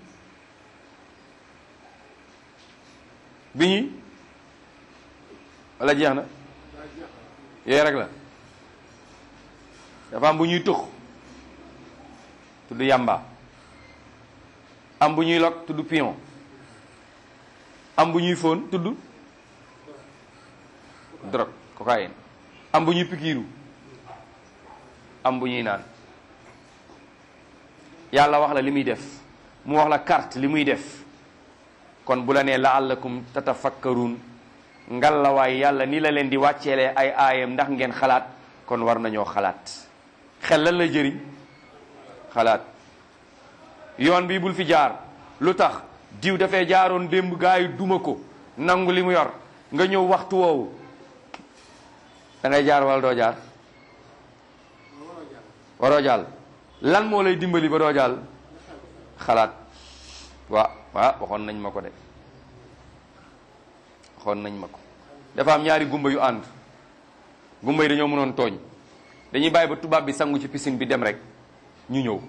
bi ñuy wala jeex na yooyu rek la dafa am bu ñuy tux tudd yamba am bu ñuy log tudd pion am bu ñuy fóon tudd drogue cocaïne am bu ñuy pikiiru am bu ñuy naan yàlla wax la li muy def mu wax la carte li muy def kon bu la nee laallakum tatafakkaruun ngalawaay yàlla ni la leen di wàcceelee ay aayam ndax ngeen xalaat kon war nañoo xalaat xel lan la jëriñ xalaat yoon bi bul fi jaar lu tax diw dafay jaaroon démb gaa yi duma ko nangu li mu yor nga ñëw waxtu woowu da ngay jaar wala doo jaar waroo jàll lan moo lay dimbali ba doo jàll xalaat waa waa waxoon nañ ma ko de waxoon nañ ma ko dafa am ñaari gumba yu ànd gumba yi dañoo mënoon tooñ dañuy bàyyi ba tubaab bi sangu ci piscine bi dem rek ñu ñëw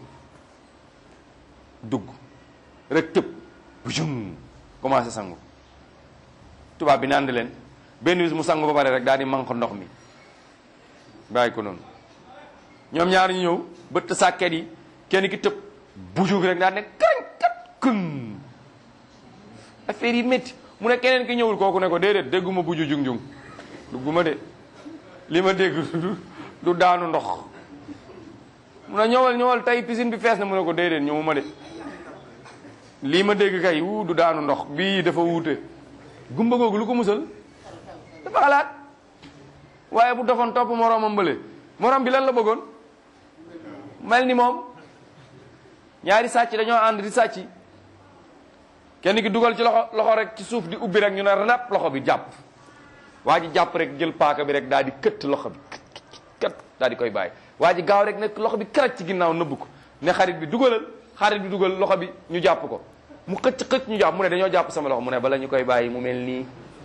dugg rek tëb bu jum commencé sangu tubaab bi naan leen benn bis mu sangu ba pare rek daal di manque ndox mi bàyyi ko noonu ñoom ñaar ñu ñëw bëtt sàkket yi kenn ki tëb bujug rek daal ne kañ kat kën affaire yi métti mu ne keneen ki ñëwul kooku ne ko déedéet dégguma buju jung jung dugguma de li ma dégg du daanu ndox mu ne ñëwal ñëwal tey piscine bi fees na mu ne ko déedéet ñëwuma de lii ma dégg kay wuu du daanu ndox bii dafa wuute gumba googu lu ko musal dafa xalaat waaye bu dofoon topp moroomam mbële moroom bi lan la bëggoon mel ni moom ñaari sàcc dañoo ànd di sàcc kenn ki dugal ci loxo loxo rek ci suuf di ubbi rek ñu ne rap loxo bi jàpp waa ji jàpp rek jël paaka bi rek daal di këtt loxo bi kët daal di koy bàyyi waa ji gaaw rek nekk loxo bi karaj ci ginnaaw nëbb ko ne xarit bi dugalal xarit bi dugal loxo bi ñu jàpp ko mu xëcc xëcc ñu jàpp mu ne dañoo jàpp sama loxo mu ne bala ñu koy bàyyi mu mel nii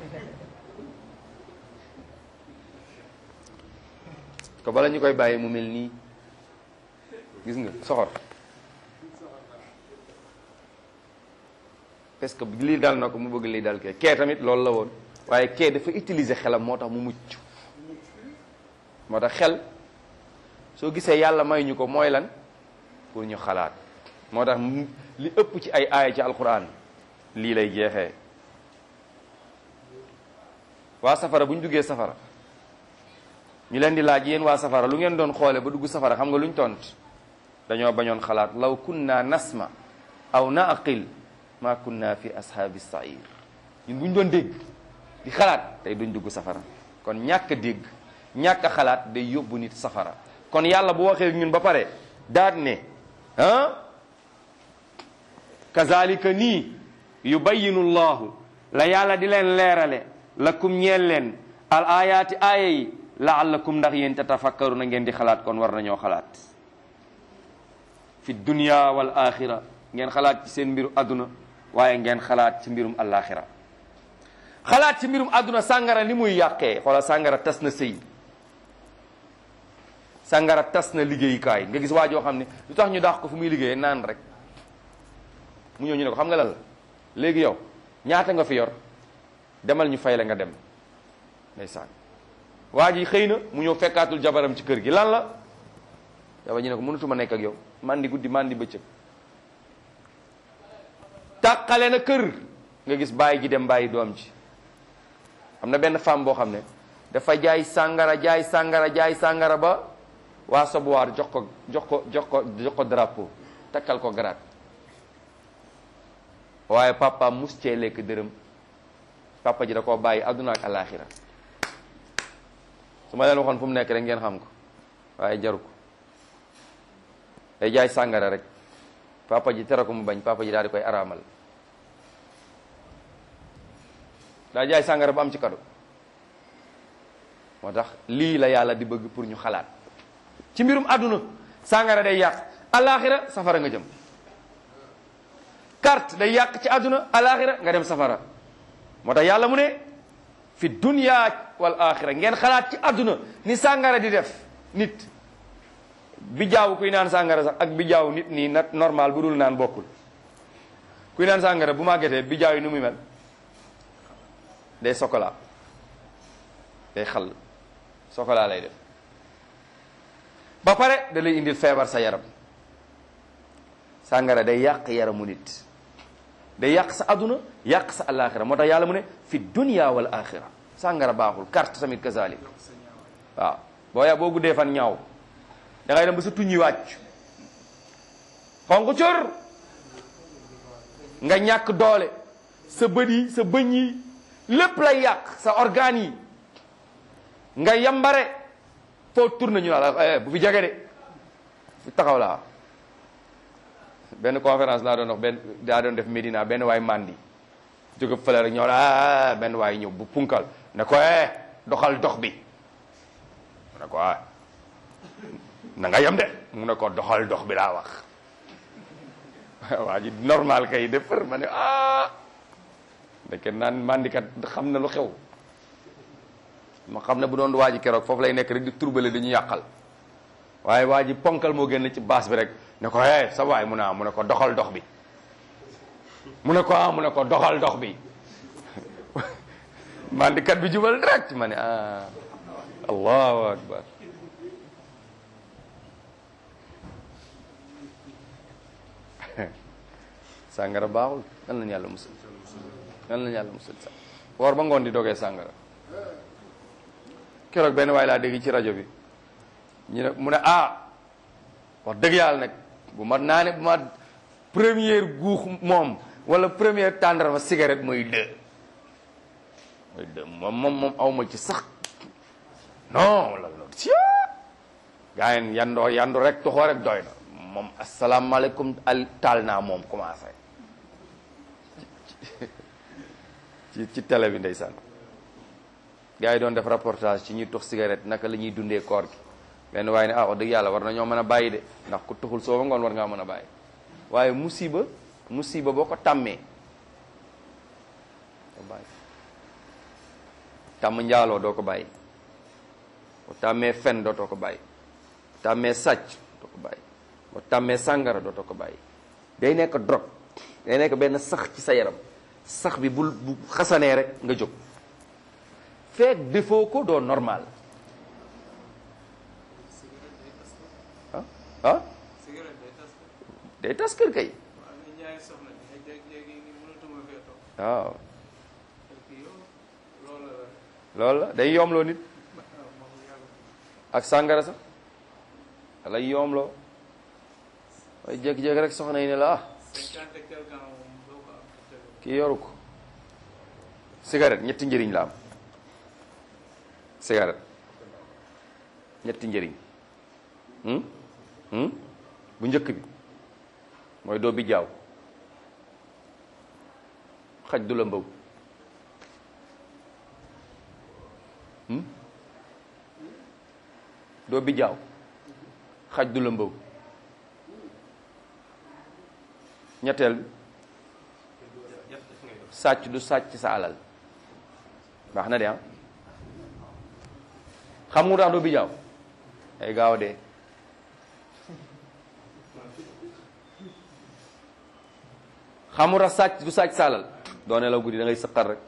ko bala ñu koy bàyyi mu mel nii gis nga soxor parce que lii dal na ko mu bëgg lii dal kee kee tamit loolu la woon waaye kee dafa utiliser xelam moo tax mu mucc moo tax xel soo gisee yàlla may ñu ko mooy lan pour ñu xalaat moo tax li ëpp ci ay aaya ci alquran lii lay jeexee waa safara bu ñu duggee safara ñu leen di laaj yéen waa safara lu ngeen doon xoole ba dugg safara xam nga lu ñu tont dañoo bañoon xalaat law kunna nasma aw naqil ma kunna fi ashaabi sair ñun bu ñu doon dégg di xalaat tey duñ dugg safara kon ñàkk a dégg ñàkk a xalaat day yóbbu nit safara kon yàlla bu waxee ñun ba pare daat ne ah kazalika nii yubayinu llahu la yàlla di leen leerale lakum ñeel leen al ayaati aaya yi laallakum ndax yéen tatafakkaru na ngeen di xalaat kon war nañoo xalaat fi dunya wal axira ngeen xalaat ci seen mbiru adduna waaye ngeen xalaat ci mbirum alaxira xalaat ci mbirum adduna sàngara li muy yàqee xoola sàngara tas na sëy sàngara tas na liggéeyukaay nga gis waa joo xam ne lu tax ñu daax ko fu muy liggéeyee naan rek mu ñëw ñu ne ko xam nga lan la léegi yow ñaata nga fi yor demal ñu fay la nga dem ndeysaan waa ji xëy na mu ñëw fekkaatul jabaram ci kër gi lan la jabar ji ne ko mënatuma nekk ak yow mandi guddi mandi bëccëg tàqale na kër nga gis bàyyi ji dem bàyyi doom ji am na benn femme boo xam ne dafa jaay sàngara jaay sàngara jaay sàngara ba waa sobuwaar jox ko jox ko jox ko jox ko drapeau takkal ko garaat waaye papa mus cee lekk dërëm papa ji da koo bàyyi àdduna ak alaxira su ma leen waxoon fu mu nekk rek ngeen xam ko waaye jaru ko day jaay sàngara rek papa ji tere ko mu bañ papa ji daal di koy araamal daa jaay sàngara ba am ci kado moo tax lii la yàlla di bëgg pour ñu xalaat ci mbirum àdduna sàngara day yàq alaxira safara nga jëm carte day yàq ci àdduna alaxira nga dem safara moo tax yàlla mu ne fi dunya wal axira ngeen xalaat ci àdduna ni sàngara di def nit bi jaaw kuy naan sàngara sax ak bi jaaw nit nii nat normal bu dul naan bokkul kuy naan sàngara bu màggetee bi jaaw yi nu muy mel day sokola day xal sokola lay def ba pare da lay indil feebar sa yaram sàngara day yàq yaramu nit day yàq sa aduna yàq sa alaxira moo tax yàlla mu ne fi dunya wal axira sàngara baaxul carte tamit kazalik waaw boo ya boo guddee fan ñaaw da ngay dem ba sa tuñi wàcc xonq cor nga ñàkk doole sa bët yi sa bëñ yi lépp lay yàq sa organes yi nga yambare foo tourné ñu la bu fi jege de fi taxaw laa benn conférence laa doon wax benn daa doon def Médina benn waay mandi jóge fële rek ñëw la benn waay ñëw bu punkal ne ko eh doxal dox bi mu ne ko ah na nga yem de mu ne ko doxal dox bi laa wax waa ji normal kay defar ma ne ah ndeke naan mandikat xam na lu xew ma xam ne bu doon waa ji keroog foofu lay nekk rek di turbale dañu yàqal waaye waa ji ponkal moo génn ci baas bi rek ne ko eh sa waay mu ne ah mu ne ko doxal dox bi mu ne ko ah mu ne ko doxal dox bi mandikat bi jubal direct ma ne ah allahu akbar sàngara baaxul nan lañu yàlla musal nan lañu yàlla musal sax woor ba ngoon di dogee sàngara keroog benn waay laa dégg ci rajo bi ñu ne mu ne ah wax dëgg yàlla nag bu ma naane bu ma première guux moom wala première tàndarma cigarette mooy deux mooy deux moom moom moom awma ci sax non wala loolu si gaa yi yandoo yandu rek toxoo rek doy na moom asalaamaaleykum al taal naa moom commencé ci ci télé bi ndeysaan gaa yi doon def reportage ci ñuy tux cigarette naka la ñuy dundee koor gi benn waaye ne ah wax dëgg yàlla war na ñoo mën a bàyyi de ndax ku tuxul soo ba ngoon war ngaa mën a bàyyi waaye musiba musiba boo ko tàmmee doo bàyyi tàmm njaaloo doo ko bàyyi boo tàmmee fen dootoo ko bàyyi tàmmee sàcc doo ko bàyyi boo tàmmee sàngara dootoo ko bàyyi day nekk drogue day nekk benn sax ci sa yaram sax bi bul bu xasanee rek nga jóg feek defoo ko doo normal ah ah cigarette day tas ko day tas kër kay bu amee ñaari soxna di nga jékki-jékki ni mënatuma fee toog waaw parce que yow loolu la loolu la day yoomloo nit waaw moom yàlla ak sàngara sax lay yoomloo waaye jékki-jékki rek soxna yi ne la ah cinquante et quelque ans moom doo ko am te tegu kii yoru ko cigarette ñetti njëriñ la am cigarette ñetti njëriñ hmm? Hmm? bu njëkk bi mooy doo bi jaaw xaj du la mbaw hmm? doo bi jaaw xaj du la mbaw ñetteel bi sàcc du sàcc sa alal baax na de ah xam nga tax doo bi jaaw ay gaaw dee xam nga tax sàcc du sàcc sa alal doo nelaw guddi da ngay sëqar rek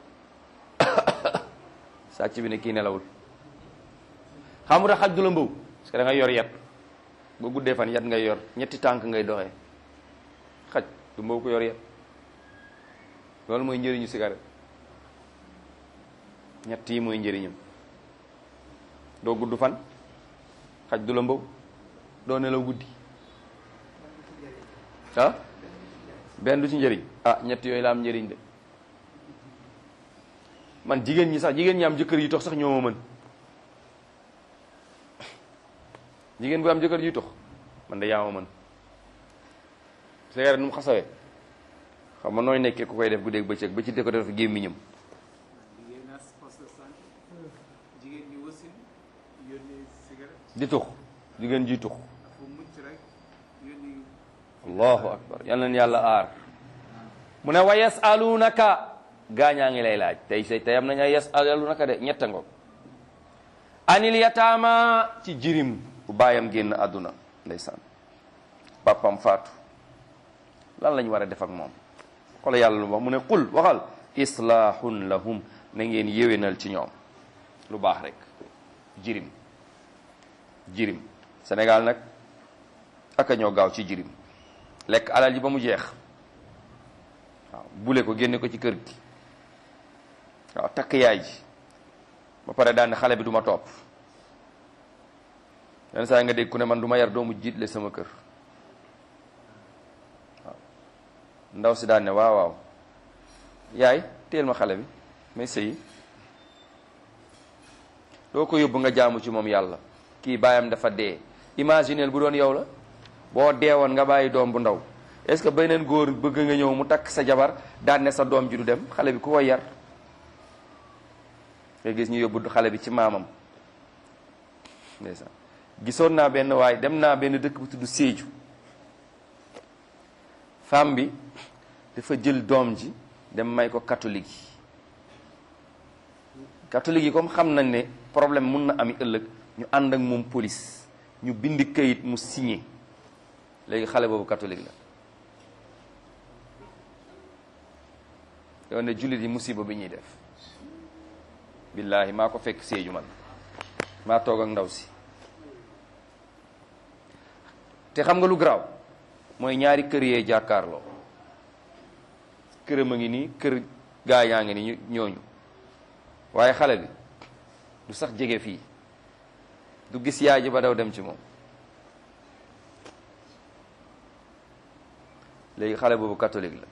sàcc bi ne kii nelawul xam nga tax xaj du la mbaw parce que da ngay yor yat ba guddee fan yat ngay yor ñetti tànk ngay doxee xaj du mbaw ko yor yat loolu mooy njëriñu cigarette ñett yi mooy njëriñam doo gudd fan xaj du la mbaw doo nelaw guddi ah benn du ci njëriñ ah ñett yooyu la am njëriñ de man jigéen ñi sax jigéen ñi am jëkkër yi tox sax ñoo ma mën jigéen bu am jëkkër juy tux man de yaa ma mën cigarette nu mu xasawee xam nga nooy nekkee ku koy def guddeeg bëccëg ba ci dëkk def gémmiñam jigéen naa poste de santé jigéen ñi wasin yónni cigarette di tux jigéen juy tux fu mucc rek yónni allahu akbar yal na yàlla aar mu ne wa yasalunaka gaañaa ngi lay laaj tey say tey am nañ ay yasalunaka de ñetta ngoog anil yataama ci jirim bu baayam génn àdduna ndeysaan papam faatu lan lañ war a def ak moom xoolal yàlla lu wax mu ne qul waxal islahun lahum na ngeen yéwénal ci ñoom lu baax rek jirim jirim Sénégal nag aka ñoo gaaw ci jirim lekk alal ji ba mu jeex waaw bule ko génne ko ci kër gi waaw takk yaay ji ba pare daan ne xale bi du ma topp yenn saa yi nga dégg ku ne man du ma yar doomu jiitle sama kër waaw ndaw si daan ne waaw waaw yaay teel ma xale bi may sëyi doo ko yóbbu nga jaamu ci moom yàlla kii baayam dafa dee imagineel bu doon yow la boo deewoon nga bàyyi doom bu ndaw est-ce que beneen góor bëgg nga ñëw mu takk sa jabar daan ne sa doom ji du dem xale bi ku ko yar nga gis ñu yóbbu xale bi ci maamam ndeysaan gisoon naa benn waay dem naa benn dëkk bu tudd Sédhiou femme bi dafa jël doom ji dem may ko catholique yi catholique yi comme xam nañ ne problème mun na ami ëllëg ñu ànd ak moom police ñu bind kayit mu signé léegi xale boobu catholique la yow ne jullit yi musiba bi ñuy def billaahi maa ko fekk Sédhiou man maa toog ak ndaw si te xam nga lu garaaw mooy ñaari kër yee jàkkaarloo këram a ngi nii kër gaa yaa ngi nii ñooñu waaye xale bi du sax jege fii du gis yaay ji ba daw dem ci moom léegi xale boobu catholique la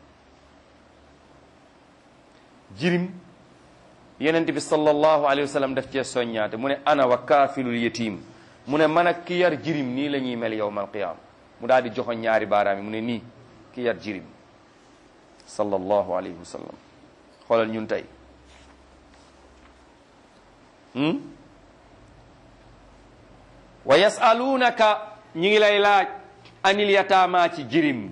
jirim yenent bi sallallahu alayhi wa sallam daf cee soññaate mu ne ana wa kaafilul yatim mu ne man ak ki yar jirim nii la ñuy mel yowmal qiyaama mu daal di joxoñ ñaari baaraam yi mu ne nii ki yar jirim sallallahu alayhi wa sallam xoolal ñun tey wa yasalunaka ñi ngi lay laaj anil yataama ci jirim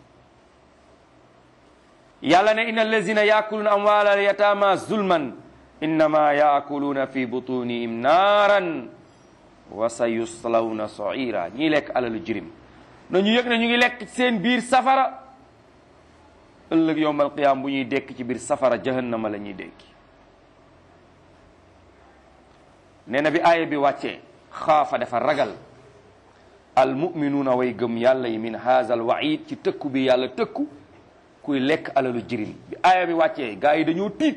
yàlla ne inna allazina yaakuluuna amwaala al yataama zulman innama yaakuluuna fi butunihim naaran wa sa yuslawna saira ñiy lekk alalu jirim na ñu yëg ne ñu ngi lekk seen biir safara ëllëg yowmal qiyaam bu ñuy dekk ci biir safara jahannama la ñuy dekki nee na bi aaya bi wàccee xaafa dafa ragal al muminuuna way gëm yàlla yi min haza al waid ci tëkku bi yàlla tëkku kuy lekk alalu jirim bi aaya bi wàccee gaa yi dañoo tiit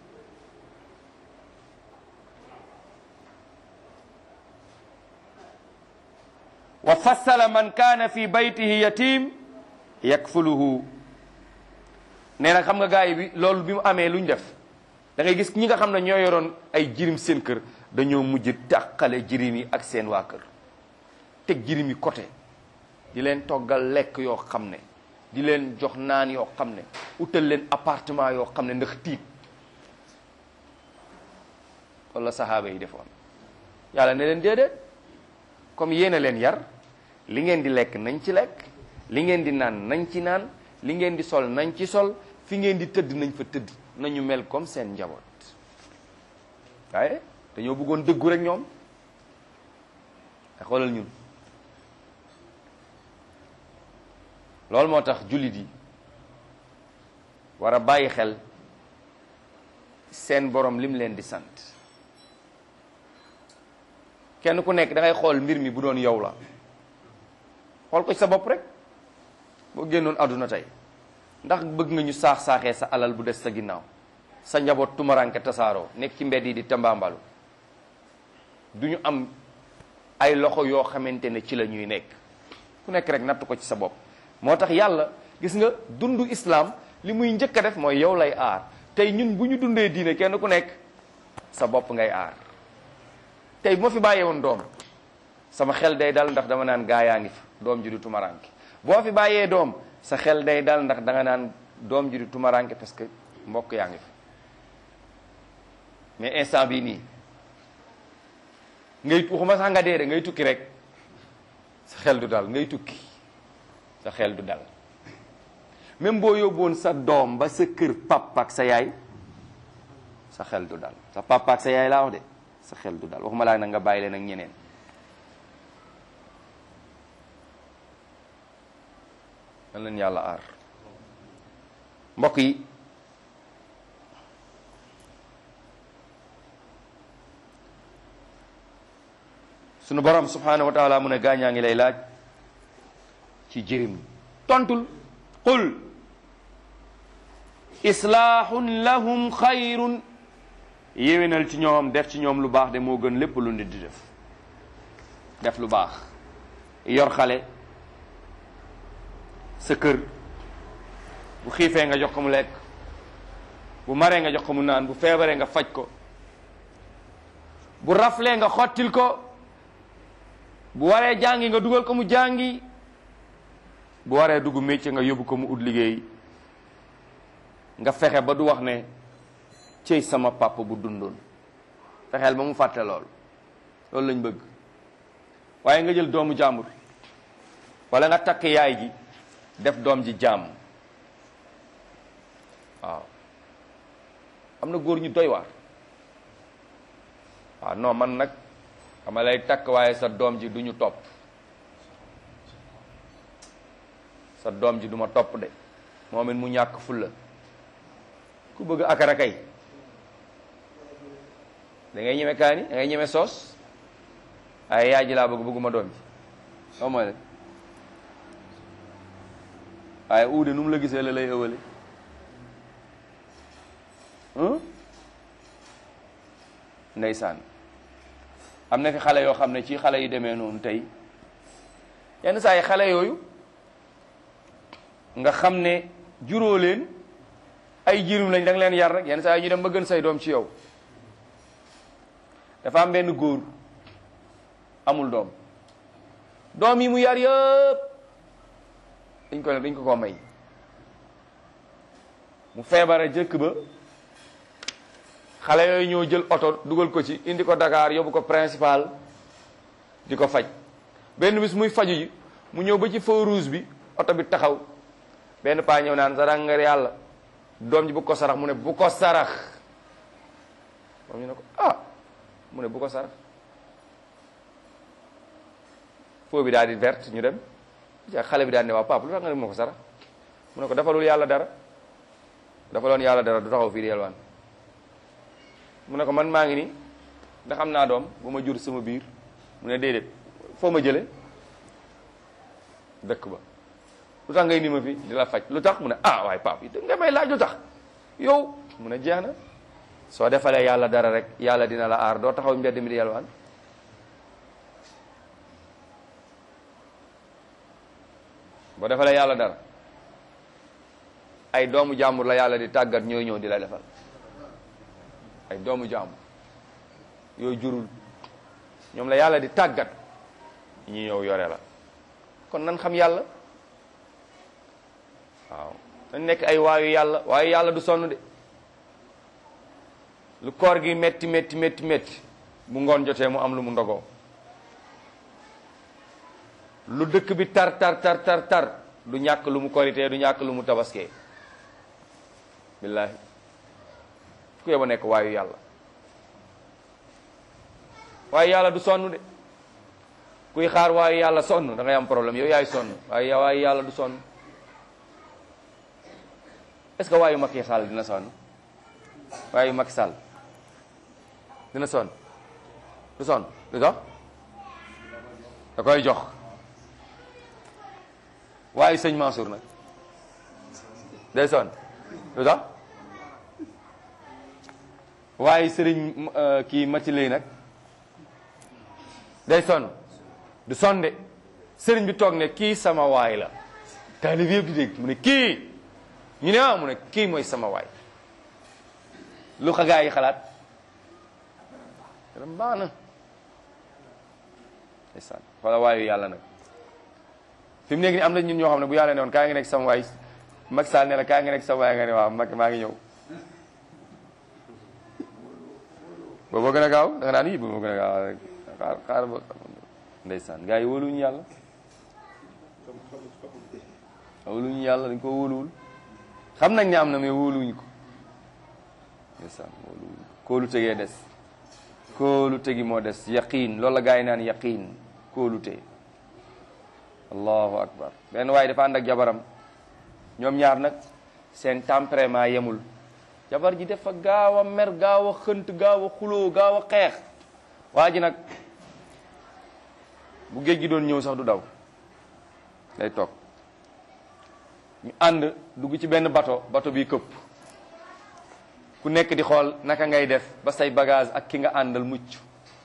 wa fassala man kaana fi baytihi yatim yakfuluhu nee na xam nga gaa yi bi loolu bi mu amee lu ñu def da ngay gis ñi nga xam ne ñoo yoroon ay jirim seen kër dañoo mujj tàqale jirim yi ak seen waa kër teg jirim yi côté di leen toggal lekk yoo xam ne di leen jox naan yoo xam ne utal leen appartement yoo xam ne ndax tiit wala sahaaba yi defoon yàlla ne leen déedéet comme yéen a leen yar li ngeen di lekk nañ ci lekk li ngeen di naan nañ ci naan li ngeen di sol nañ ci sol fi ngeen di tëdd nañ fa tëdd nañu mel comme seen njaboot waaye dañoo bëggoon dëggu rek ñoom te xoolal ñun loolu moo tax jullit yi war a bàyyi xel seen borom lim leen di sant kenn ku nekk da ngay xool mbir mi bu doon yow la xool ko ci sa bopp rek boo génnoon àdduna tey ndax bëgg nga ñu saax-saaxee sa alal bu des sa ginnaaw sa njaboot tumaranke tasaaroo nekk ci mbedd yi di tambaambalu du ñu am ay loxo yoo xamante ne ci la ñuy nekk ku nekk rek natt ko ci sa bopp moo tax yàlla gis nga dundu islam li muy njëkk a def mooy yow lay aar tey ñun bu ñu dundee diine kenn ku nekk sa bopp ngay aar tey bu ma fi bàyyee woon doom sama xel day dal ndax dama naan gaa yaa ngi fa doom ji du tumaranke boo fi bàyyee doom sa xel day dal ndax da nga naan doom ji du tumaranke parce que mbokk yaa ngi fa mais instant bii nii ngay waxuma sax nga dee de ngay tukki rek sa xel du dal ngay tukki sa xel du dal même boo yóbboon sa doom ba sa kër papa ak sa yaay sa xel du dal sa papa ak sa yaay laa wax de sa xel du dal waxuma laa nag nga bàyyi leen ak ñeneen nan leen yàlla aar mbokk yi sunu borom subhanahu wa taala mu ne gaañaa ngi lay laaj ci jirim tontul qul islaahun lahum xayrun yéwénal ci ñoom def ci ñoom lu baax de moo gën lépp lu nit di def def lu baax yor xale sa kër bu xiifee nga jox ko mu lekk bu maree nga jox ko mu naan bu feebaree nga faj ko bu raflee nga xottil ko bu waree jàngi nga dugal ko mu jàngi bu waree dugg métier nga yóbbu ko mu ut liggéey nga fexe ba du wax ne cëy sama papa bu dundoon fexeel ba mu fàtte lool loolu lañ bëgg waaye nga jël doomu jàmbur wala nga takk yaay ji def doom ji jàmm waaw am na góor ñu doy waar waaw non man nag xama lay takk waaye sa doom ji du ñu topp sa doom ji du ma topp de moom it mu ñàkk fulla ku bëgg akara kay da ngay ñeme kaani da ngay ñeme soos waaye yaay ji laa bëgg bëgguma doom ji soo mooy la waaye uude nu mu la gisee la lay ëwale ndeysaan am na fi xale yoo xam ne ci xale yu demee noonu tey yenn saa yi xale yooyu nga xam ne juróo leen ay jirim lañ da nga leen yar rek yenn saa yi ñu dem ba gën say doom ci yow dafa am benn góor amul doom doom yi mu yar yëpp dañ ko ne dañ ko ko may mu feebara jëkk ba xale yooyu ñoo jël oto dugal ko ci indi ko Dakar yóbbu ko principal di ko faj benn bis muy faju ji mu ñëw ba ci feu rouge bi oto bi taxaw benn paa ñëw naan sarax nga yàlla doom ji bu ko sarax mu ne bu ko sarax moom ñu ne ko ah mu ne bu ko sarax feu bi daal di verte ñu dem ja xale bi daal ne waaw papa lu tax nga ne ma ko sarax mu ne ko defalul yàlla dara defaloon yàlla dara du taxaw fii di yelwaan mu ne ko man maa ngi nii ndax am naa doom bu ma jur sama biir mu ne déedéet foo ma jële dëkk ba lu tax ngay ni ma fi di la faj lu tax mu ne ah waaye pap nga may laaj lu tax yow mu ne jeex na soo defalee yàlla dara rek yàlla dina la aar doo taxaw mbedd mi di yelwaan boo defalee yàlla dara ay doomu jàmbur la yàlla di tàggat ñooy ñëw di la defal ay doomu jàmbur yooyu jurul ñoom la yàlla di tàggat ñi ñëw yore la kon nan xam yàlla waaw dañ nekk ay waayu yàlla waayu yàlla du sonn de lu koor gi metti metti metti metti bu ngoon jotee mu am lu mu ndogoo lu dëkk bi tar tar tar tar tar du ñàkk lu mu koritee du ñàkk lu mu tabaskee billaahi ku yeba nekk waayu yàlla waaye yàlla du sonn de kuy xaar waayu yàlla sonn da ngay am problème yow yaay sonn waaye waayu yàlla du sonn est-ce que waayu Macky Sall dina sonn waayu Macky Sall dina sonn du sonn du tax da koy jox waayu sëñ Mansour nag day sonn du tax waaye sëriñ kii Mati lay nag day sonn du sonde sëriñ bi toog ne kii sama waay la taalib yëpp di dégg mu ne kii ñu ne ah mu ne kii mooy sama waay lu xa gaa yi xalaat ram baax na ndeysaan wala waayu yàlla nag fi mu nekk nii am na ñun ñoo xam ne bu yàlla ne woon kaa ngi nekk sama waay Macky Sall ne la kaa ngi nekk sama waay nga ne waaw Macky maa ngi ñëw boobu gën a gaaw da nga naan yi boobu gën a gaaw rek xaar xaar ba ndeysaan gars yi wóoluñu yàlla wóoluñu yàlla dañ ko wóoluwul xam nañ ne am na mais wóoluwuñ ko ndeysaan wóoluwuñ ko kóolu tegee des kóolu tegi moo des yaqiin loolu la gars yi naan yaqiin kóolu te allahu akbar benn waaye dafa ànd ak jabaram ñoom ñaar nag seen tempérament yemul jabar ji dafa gaaw a mer gaaw a xënt gaaw a xuloo gaaw a xeex waa ji nag bu géej gi doon ñëw sax du daw day toog ñu ànd dugg ci benn bato bato bi këpp ku nekk di xool naka ngay def ba say bagage ak ki nga àndal mucc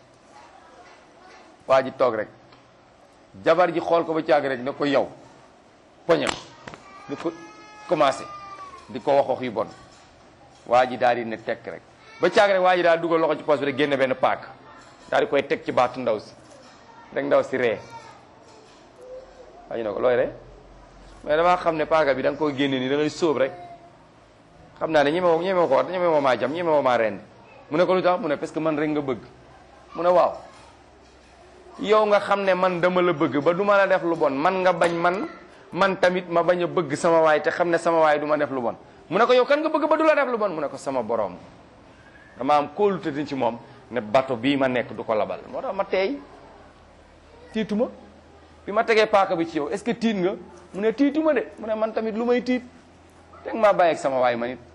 waa ji toog rek jabar ji xool ko ba caag rek ne ko yow poñe ko di ko commencé di ko wax wax yu bon waa ji daal di ne tekk rek ba caag rek waa ji daal dugal loxo ci poos bi rek génne benn paak daal di koy teg ci baatu ndaw si rek ndaw si ree waa ji ne ko looy ree mais damaa xam ne paaka bi da nga koy génne nii da ngay sóob rek xam naa ne ñeme woo ñeme woo ko wax ñeme woo maa jam ñeme woo maa rend mu ne ko lu tax mu ne parce que man rek nga bëgg mu ne waaw yow nga xam ne man dama la bëgg ba du ma la def lu bon man nga bañ man man tamit ma bañ a bëgg sama waay te xam ne sama waay du ma def lu bon mu ne ko yow kan nga bëgg ba du la def lu bon mu ne ko sama borom dama am kóolute ci moom ne bato bii ma nekk du ko labal moo tax ma teey tiituma bi ma tegee paaka bi ci yow est-ce que tiit nga mu ne tiituma de mu ne man tamit lu may tiit teg maa bàyyi ak sama waay ma nit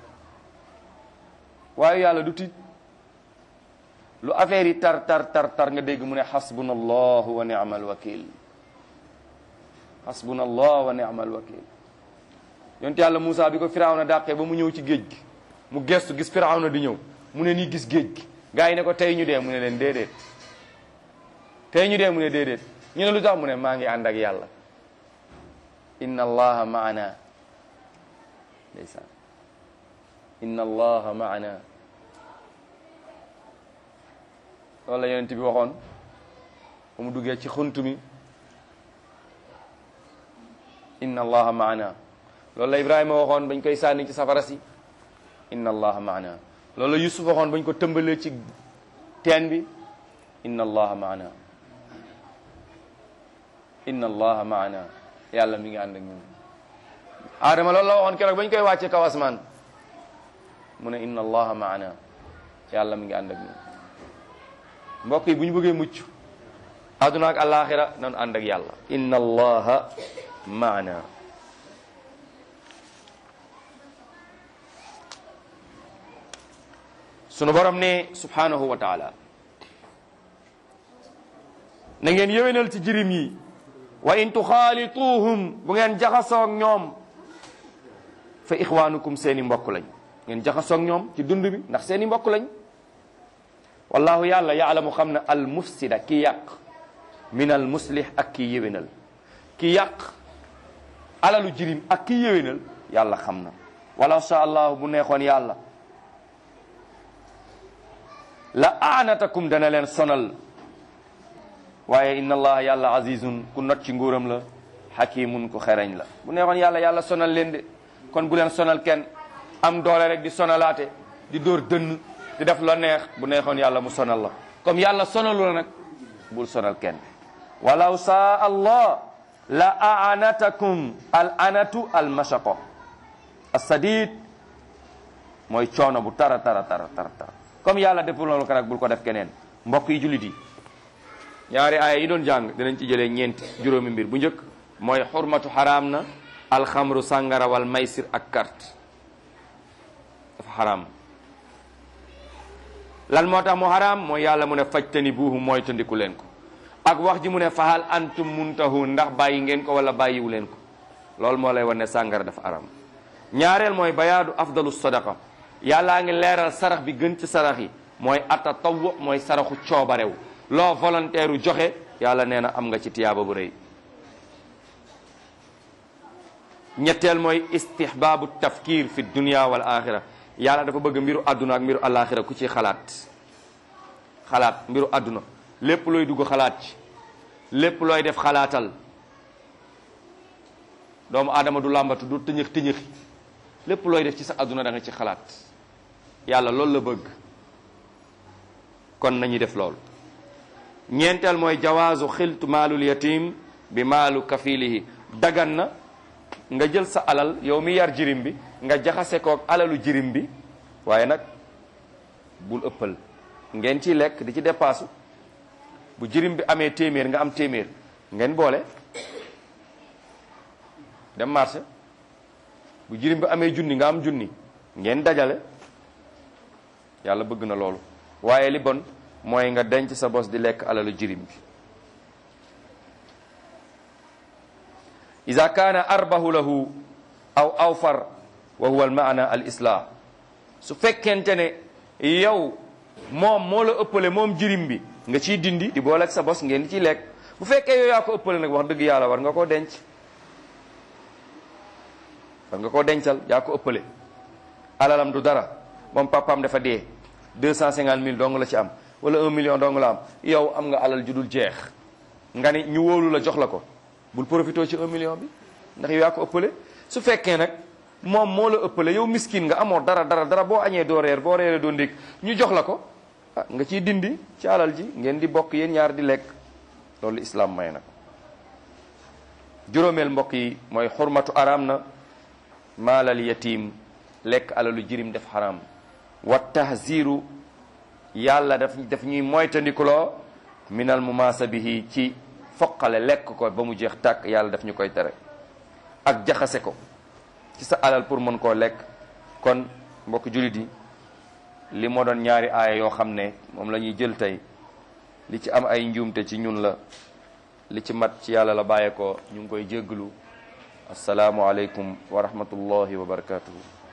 waaye yàlla du tiit lu affaire yi tar tar tar tar nga dégg mu ne xasbuna allahu wa ni'mal wakil xasbuna allah wa ni'mal wakil yonte yàlla Moussa bi ko firawna dàqee ba mu ñëw ci géej gi mu gestu gis firawna di ñëw mu ne nii gis géej gi gars yi ne ko tey ñu dee mu ne leen déedéet tey ñu dee mu ne déedéet ñu ne lu tax mu ne maa ngi ànd ak yàlla inna allaha maana ndeysaan inna allaha maana loolu la yonent bi waxoon ba mu duggee ci xunt mi inna allaha maana loolu la ibrahima waxoon bañ koy sànni ci safara si inna allaha maana loolu la yusuf waxoon bañ ko tëmbalee ci teen bi inna allaha maana inna allaha maana yàlla mi ngi ànd ak ñun aadama loolu la waxoon keroog bañ koy wàcce kaw asmaan mu ne inna allaha maana yàlla mi ngi ànd ak ñun mbokk yi bu ñu bëggee mucc àdduna ak alaxira nanu ànd ak yàlla inna allaha maana sunu borom ne subhanahu wa taala na ngeen yéwénal ci jirim yi wa in tuxaalituuhum bu ngeen jaxasoog ñoom fa ixwaanukum seeni mbokk lañ ngeen jaxasoog ñoom ci dund bi ndax seeni mbokk lañ wallahu yàlla yaalamu xam na al mufsida ki yàq min al muslih ak ki yéwénal ki yàq alalu jirim ak ki yéwénal yàlla xam na walaw sha allahu bu neexoon yàlla la aanatakum dana leen sonal waaye inna allaha yàlla azizun ku not ci nguuram la hakimun ku xereñ la bu neexoon yàlla yàlla sonal leen de kon bu leen sonal kenn am doole rek di sonalaate di dóor dënn di def la neex bu neexoon yàlla mu sonal la comme yàlla sonalu la nag bul sonal kenn walaw saa allah la aanatakum al anatu al mashaqo as-sadid mooy coono bu tara tara tara tara tara comme yàlla deful loolu ko nag bul ko def keneen mbokk yi jullit yi ñaari aaya yi doon jàng dinañ ci jëlee ñeenti juróomi mbir bu njëkk mooy xurmatu xaraam na alxamru sàngara wal maysir ak carte dafa xaraam lan moo tax mu xaraam mooy yàlla mu ne fajtani buuhu mooy tandiku leen ko ak wax ji mu ne fahal antum muntahun ndax bàyyi ngeen ko wala bàyyiwu leen ko loolu moo lay wan ne sàngara dafa xaraam ñaareel mooy bayaadu afdalu sadaqa yàllaa ngi leeral sarax bi gën ci sarax yi mooy atatawwu mooy saraxu coobarew loo volontaire u joxe yàlla nee na am nga ci tiyaaba bu rëy ñetteel mooy istihbaabu tafkir fi dunia wal axira yàlla dafa bëgg mbiru àdduna ak mbiru alaxira ku ci xalaat xalaat mbiru àdduna lépp looy dugg xalaat ci lépp looy def xalaatal doomu aadama du làmbatu du tëñëx tëñëxi lépp looy def ci sa àdduna da nga ci xalaat yàlla loolu la bëgg kon nañuy def loolu ñeenteel mooy jawaazu xiltu maalul yatim bi maalu kafilihi dagan na nga jël sa alal yow mi yar jirim bi nga jaxase kook alalu jirim bi waaye nag bul ëppal ngeen ciy lekk di ci dépassu bu jirim bi amee téeméer nga am téeméer ngeen boole dem marché bu jirim bi amee junni nga am junni ngeen dajale yàlla bëgg na loolu waaye li bon mooy nga denc sa bos di lekk alalu jirim bi ida kaana arbahu lahu aw awfar wa huwa al maana al islah su fekkente ne yow moom moo la ëppale moom jirim bi nga ciy dindi di boole ak sa bos ngeen di ciy lekk bu fekkee yow yaa ko ëppale nag wax dëgg yàlla war nga koo denc war nga koo dencal yaa ko ëppale alalam du dara moom papaam dafa dee deux cent cinquante mille dong la ci am wala un million dong la am yow am nga alal ju dul jeex nga ni ñu wóolu la jox la ko bul profité ci un million bi ndax yow yaa ko ëppale su fekkee nag moom moo la ëppale yow miskin nga amoo dara dara dara boo añee doo reer boo reeree doo ndékk ñu jox la ko ah nga ciy dindi ci alal ji ngeen di bokk yéen ñaar di lekk loolu islam may na ko juróomeel mbokk yi mooy xurmatu araam na maalal yatim lekk alalu jirim def xaram wa tahziru yàlla daf daf ñuy moytandikuloo minal mumaasa bihi ci foqale lekk ko ba mu jeex tàkk yàlla daf ñu koy tere ak jaxase ko ci sa alal pour mën koo lekk kon mbokk jullit yi li moo doon ñaari aaya yoo xam ne moom la ñuy jël tey li ci am ay njuumte ci ñun la li ci mat ci yàlla la bàyyee ko ñu ngi koy jégglu asalaamu aleykum wa rahmatullahi wa barakatuhu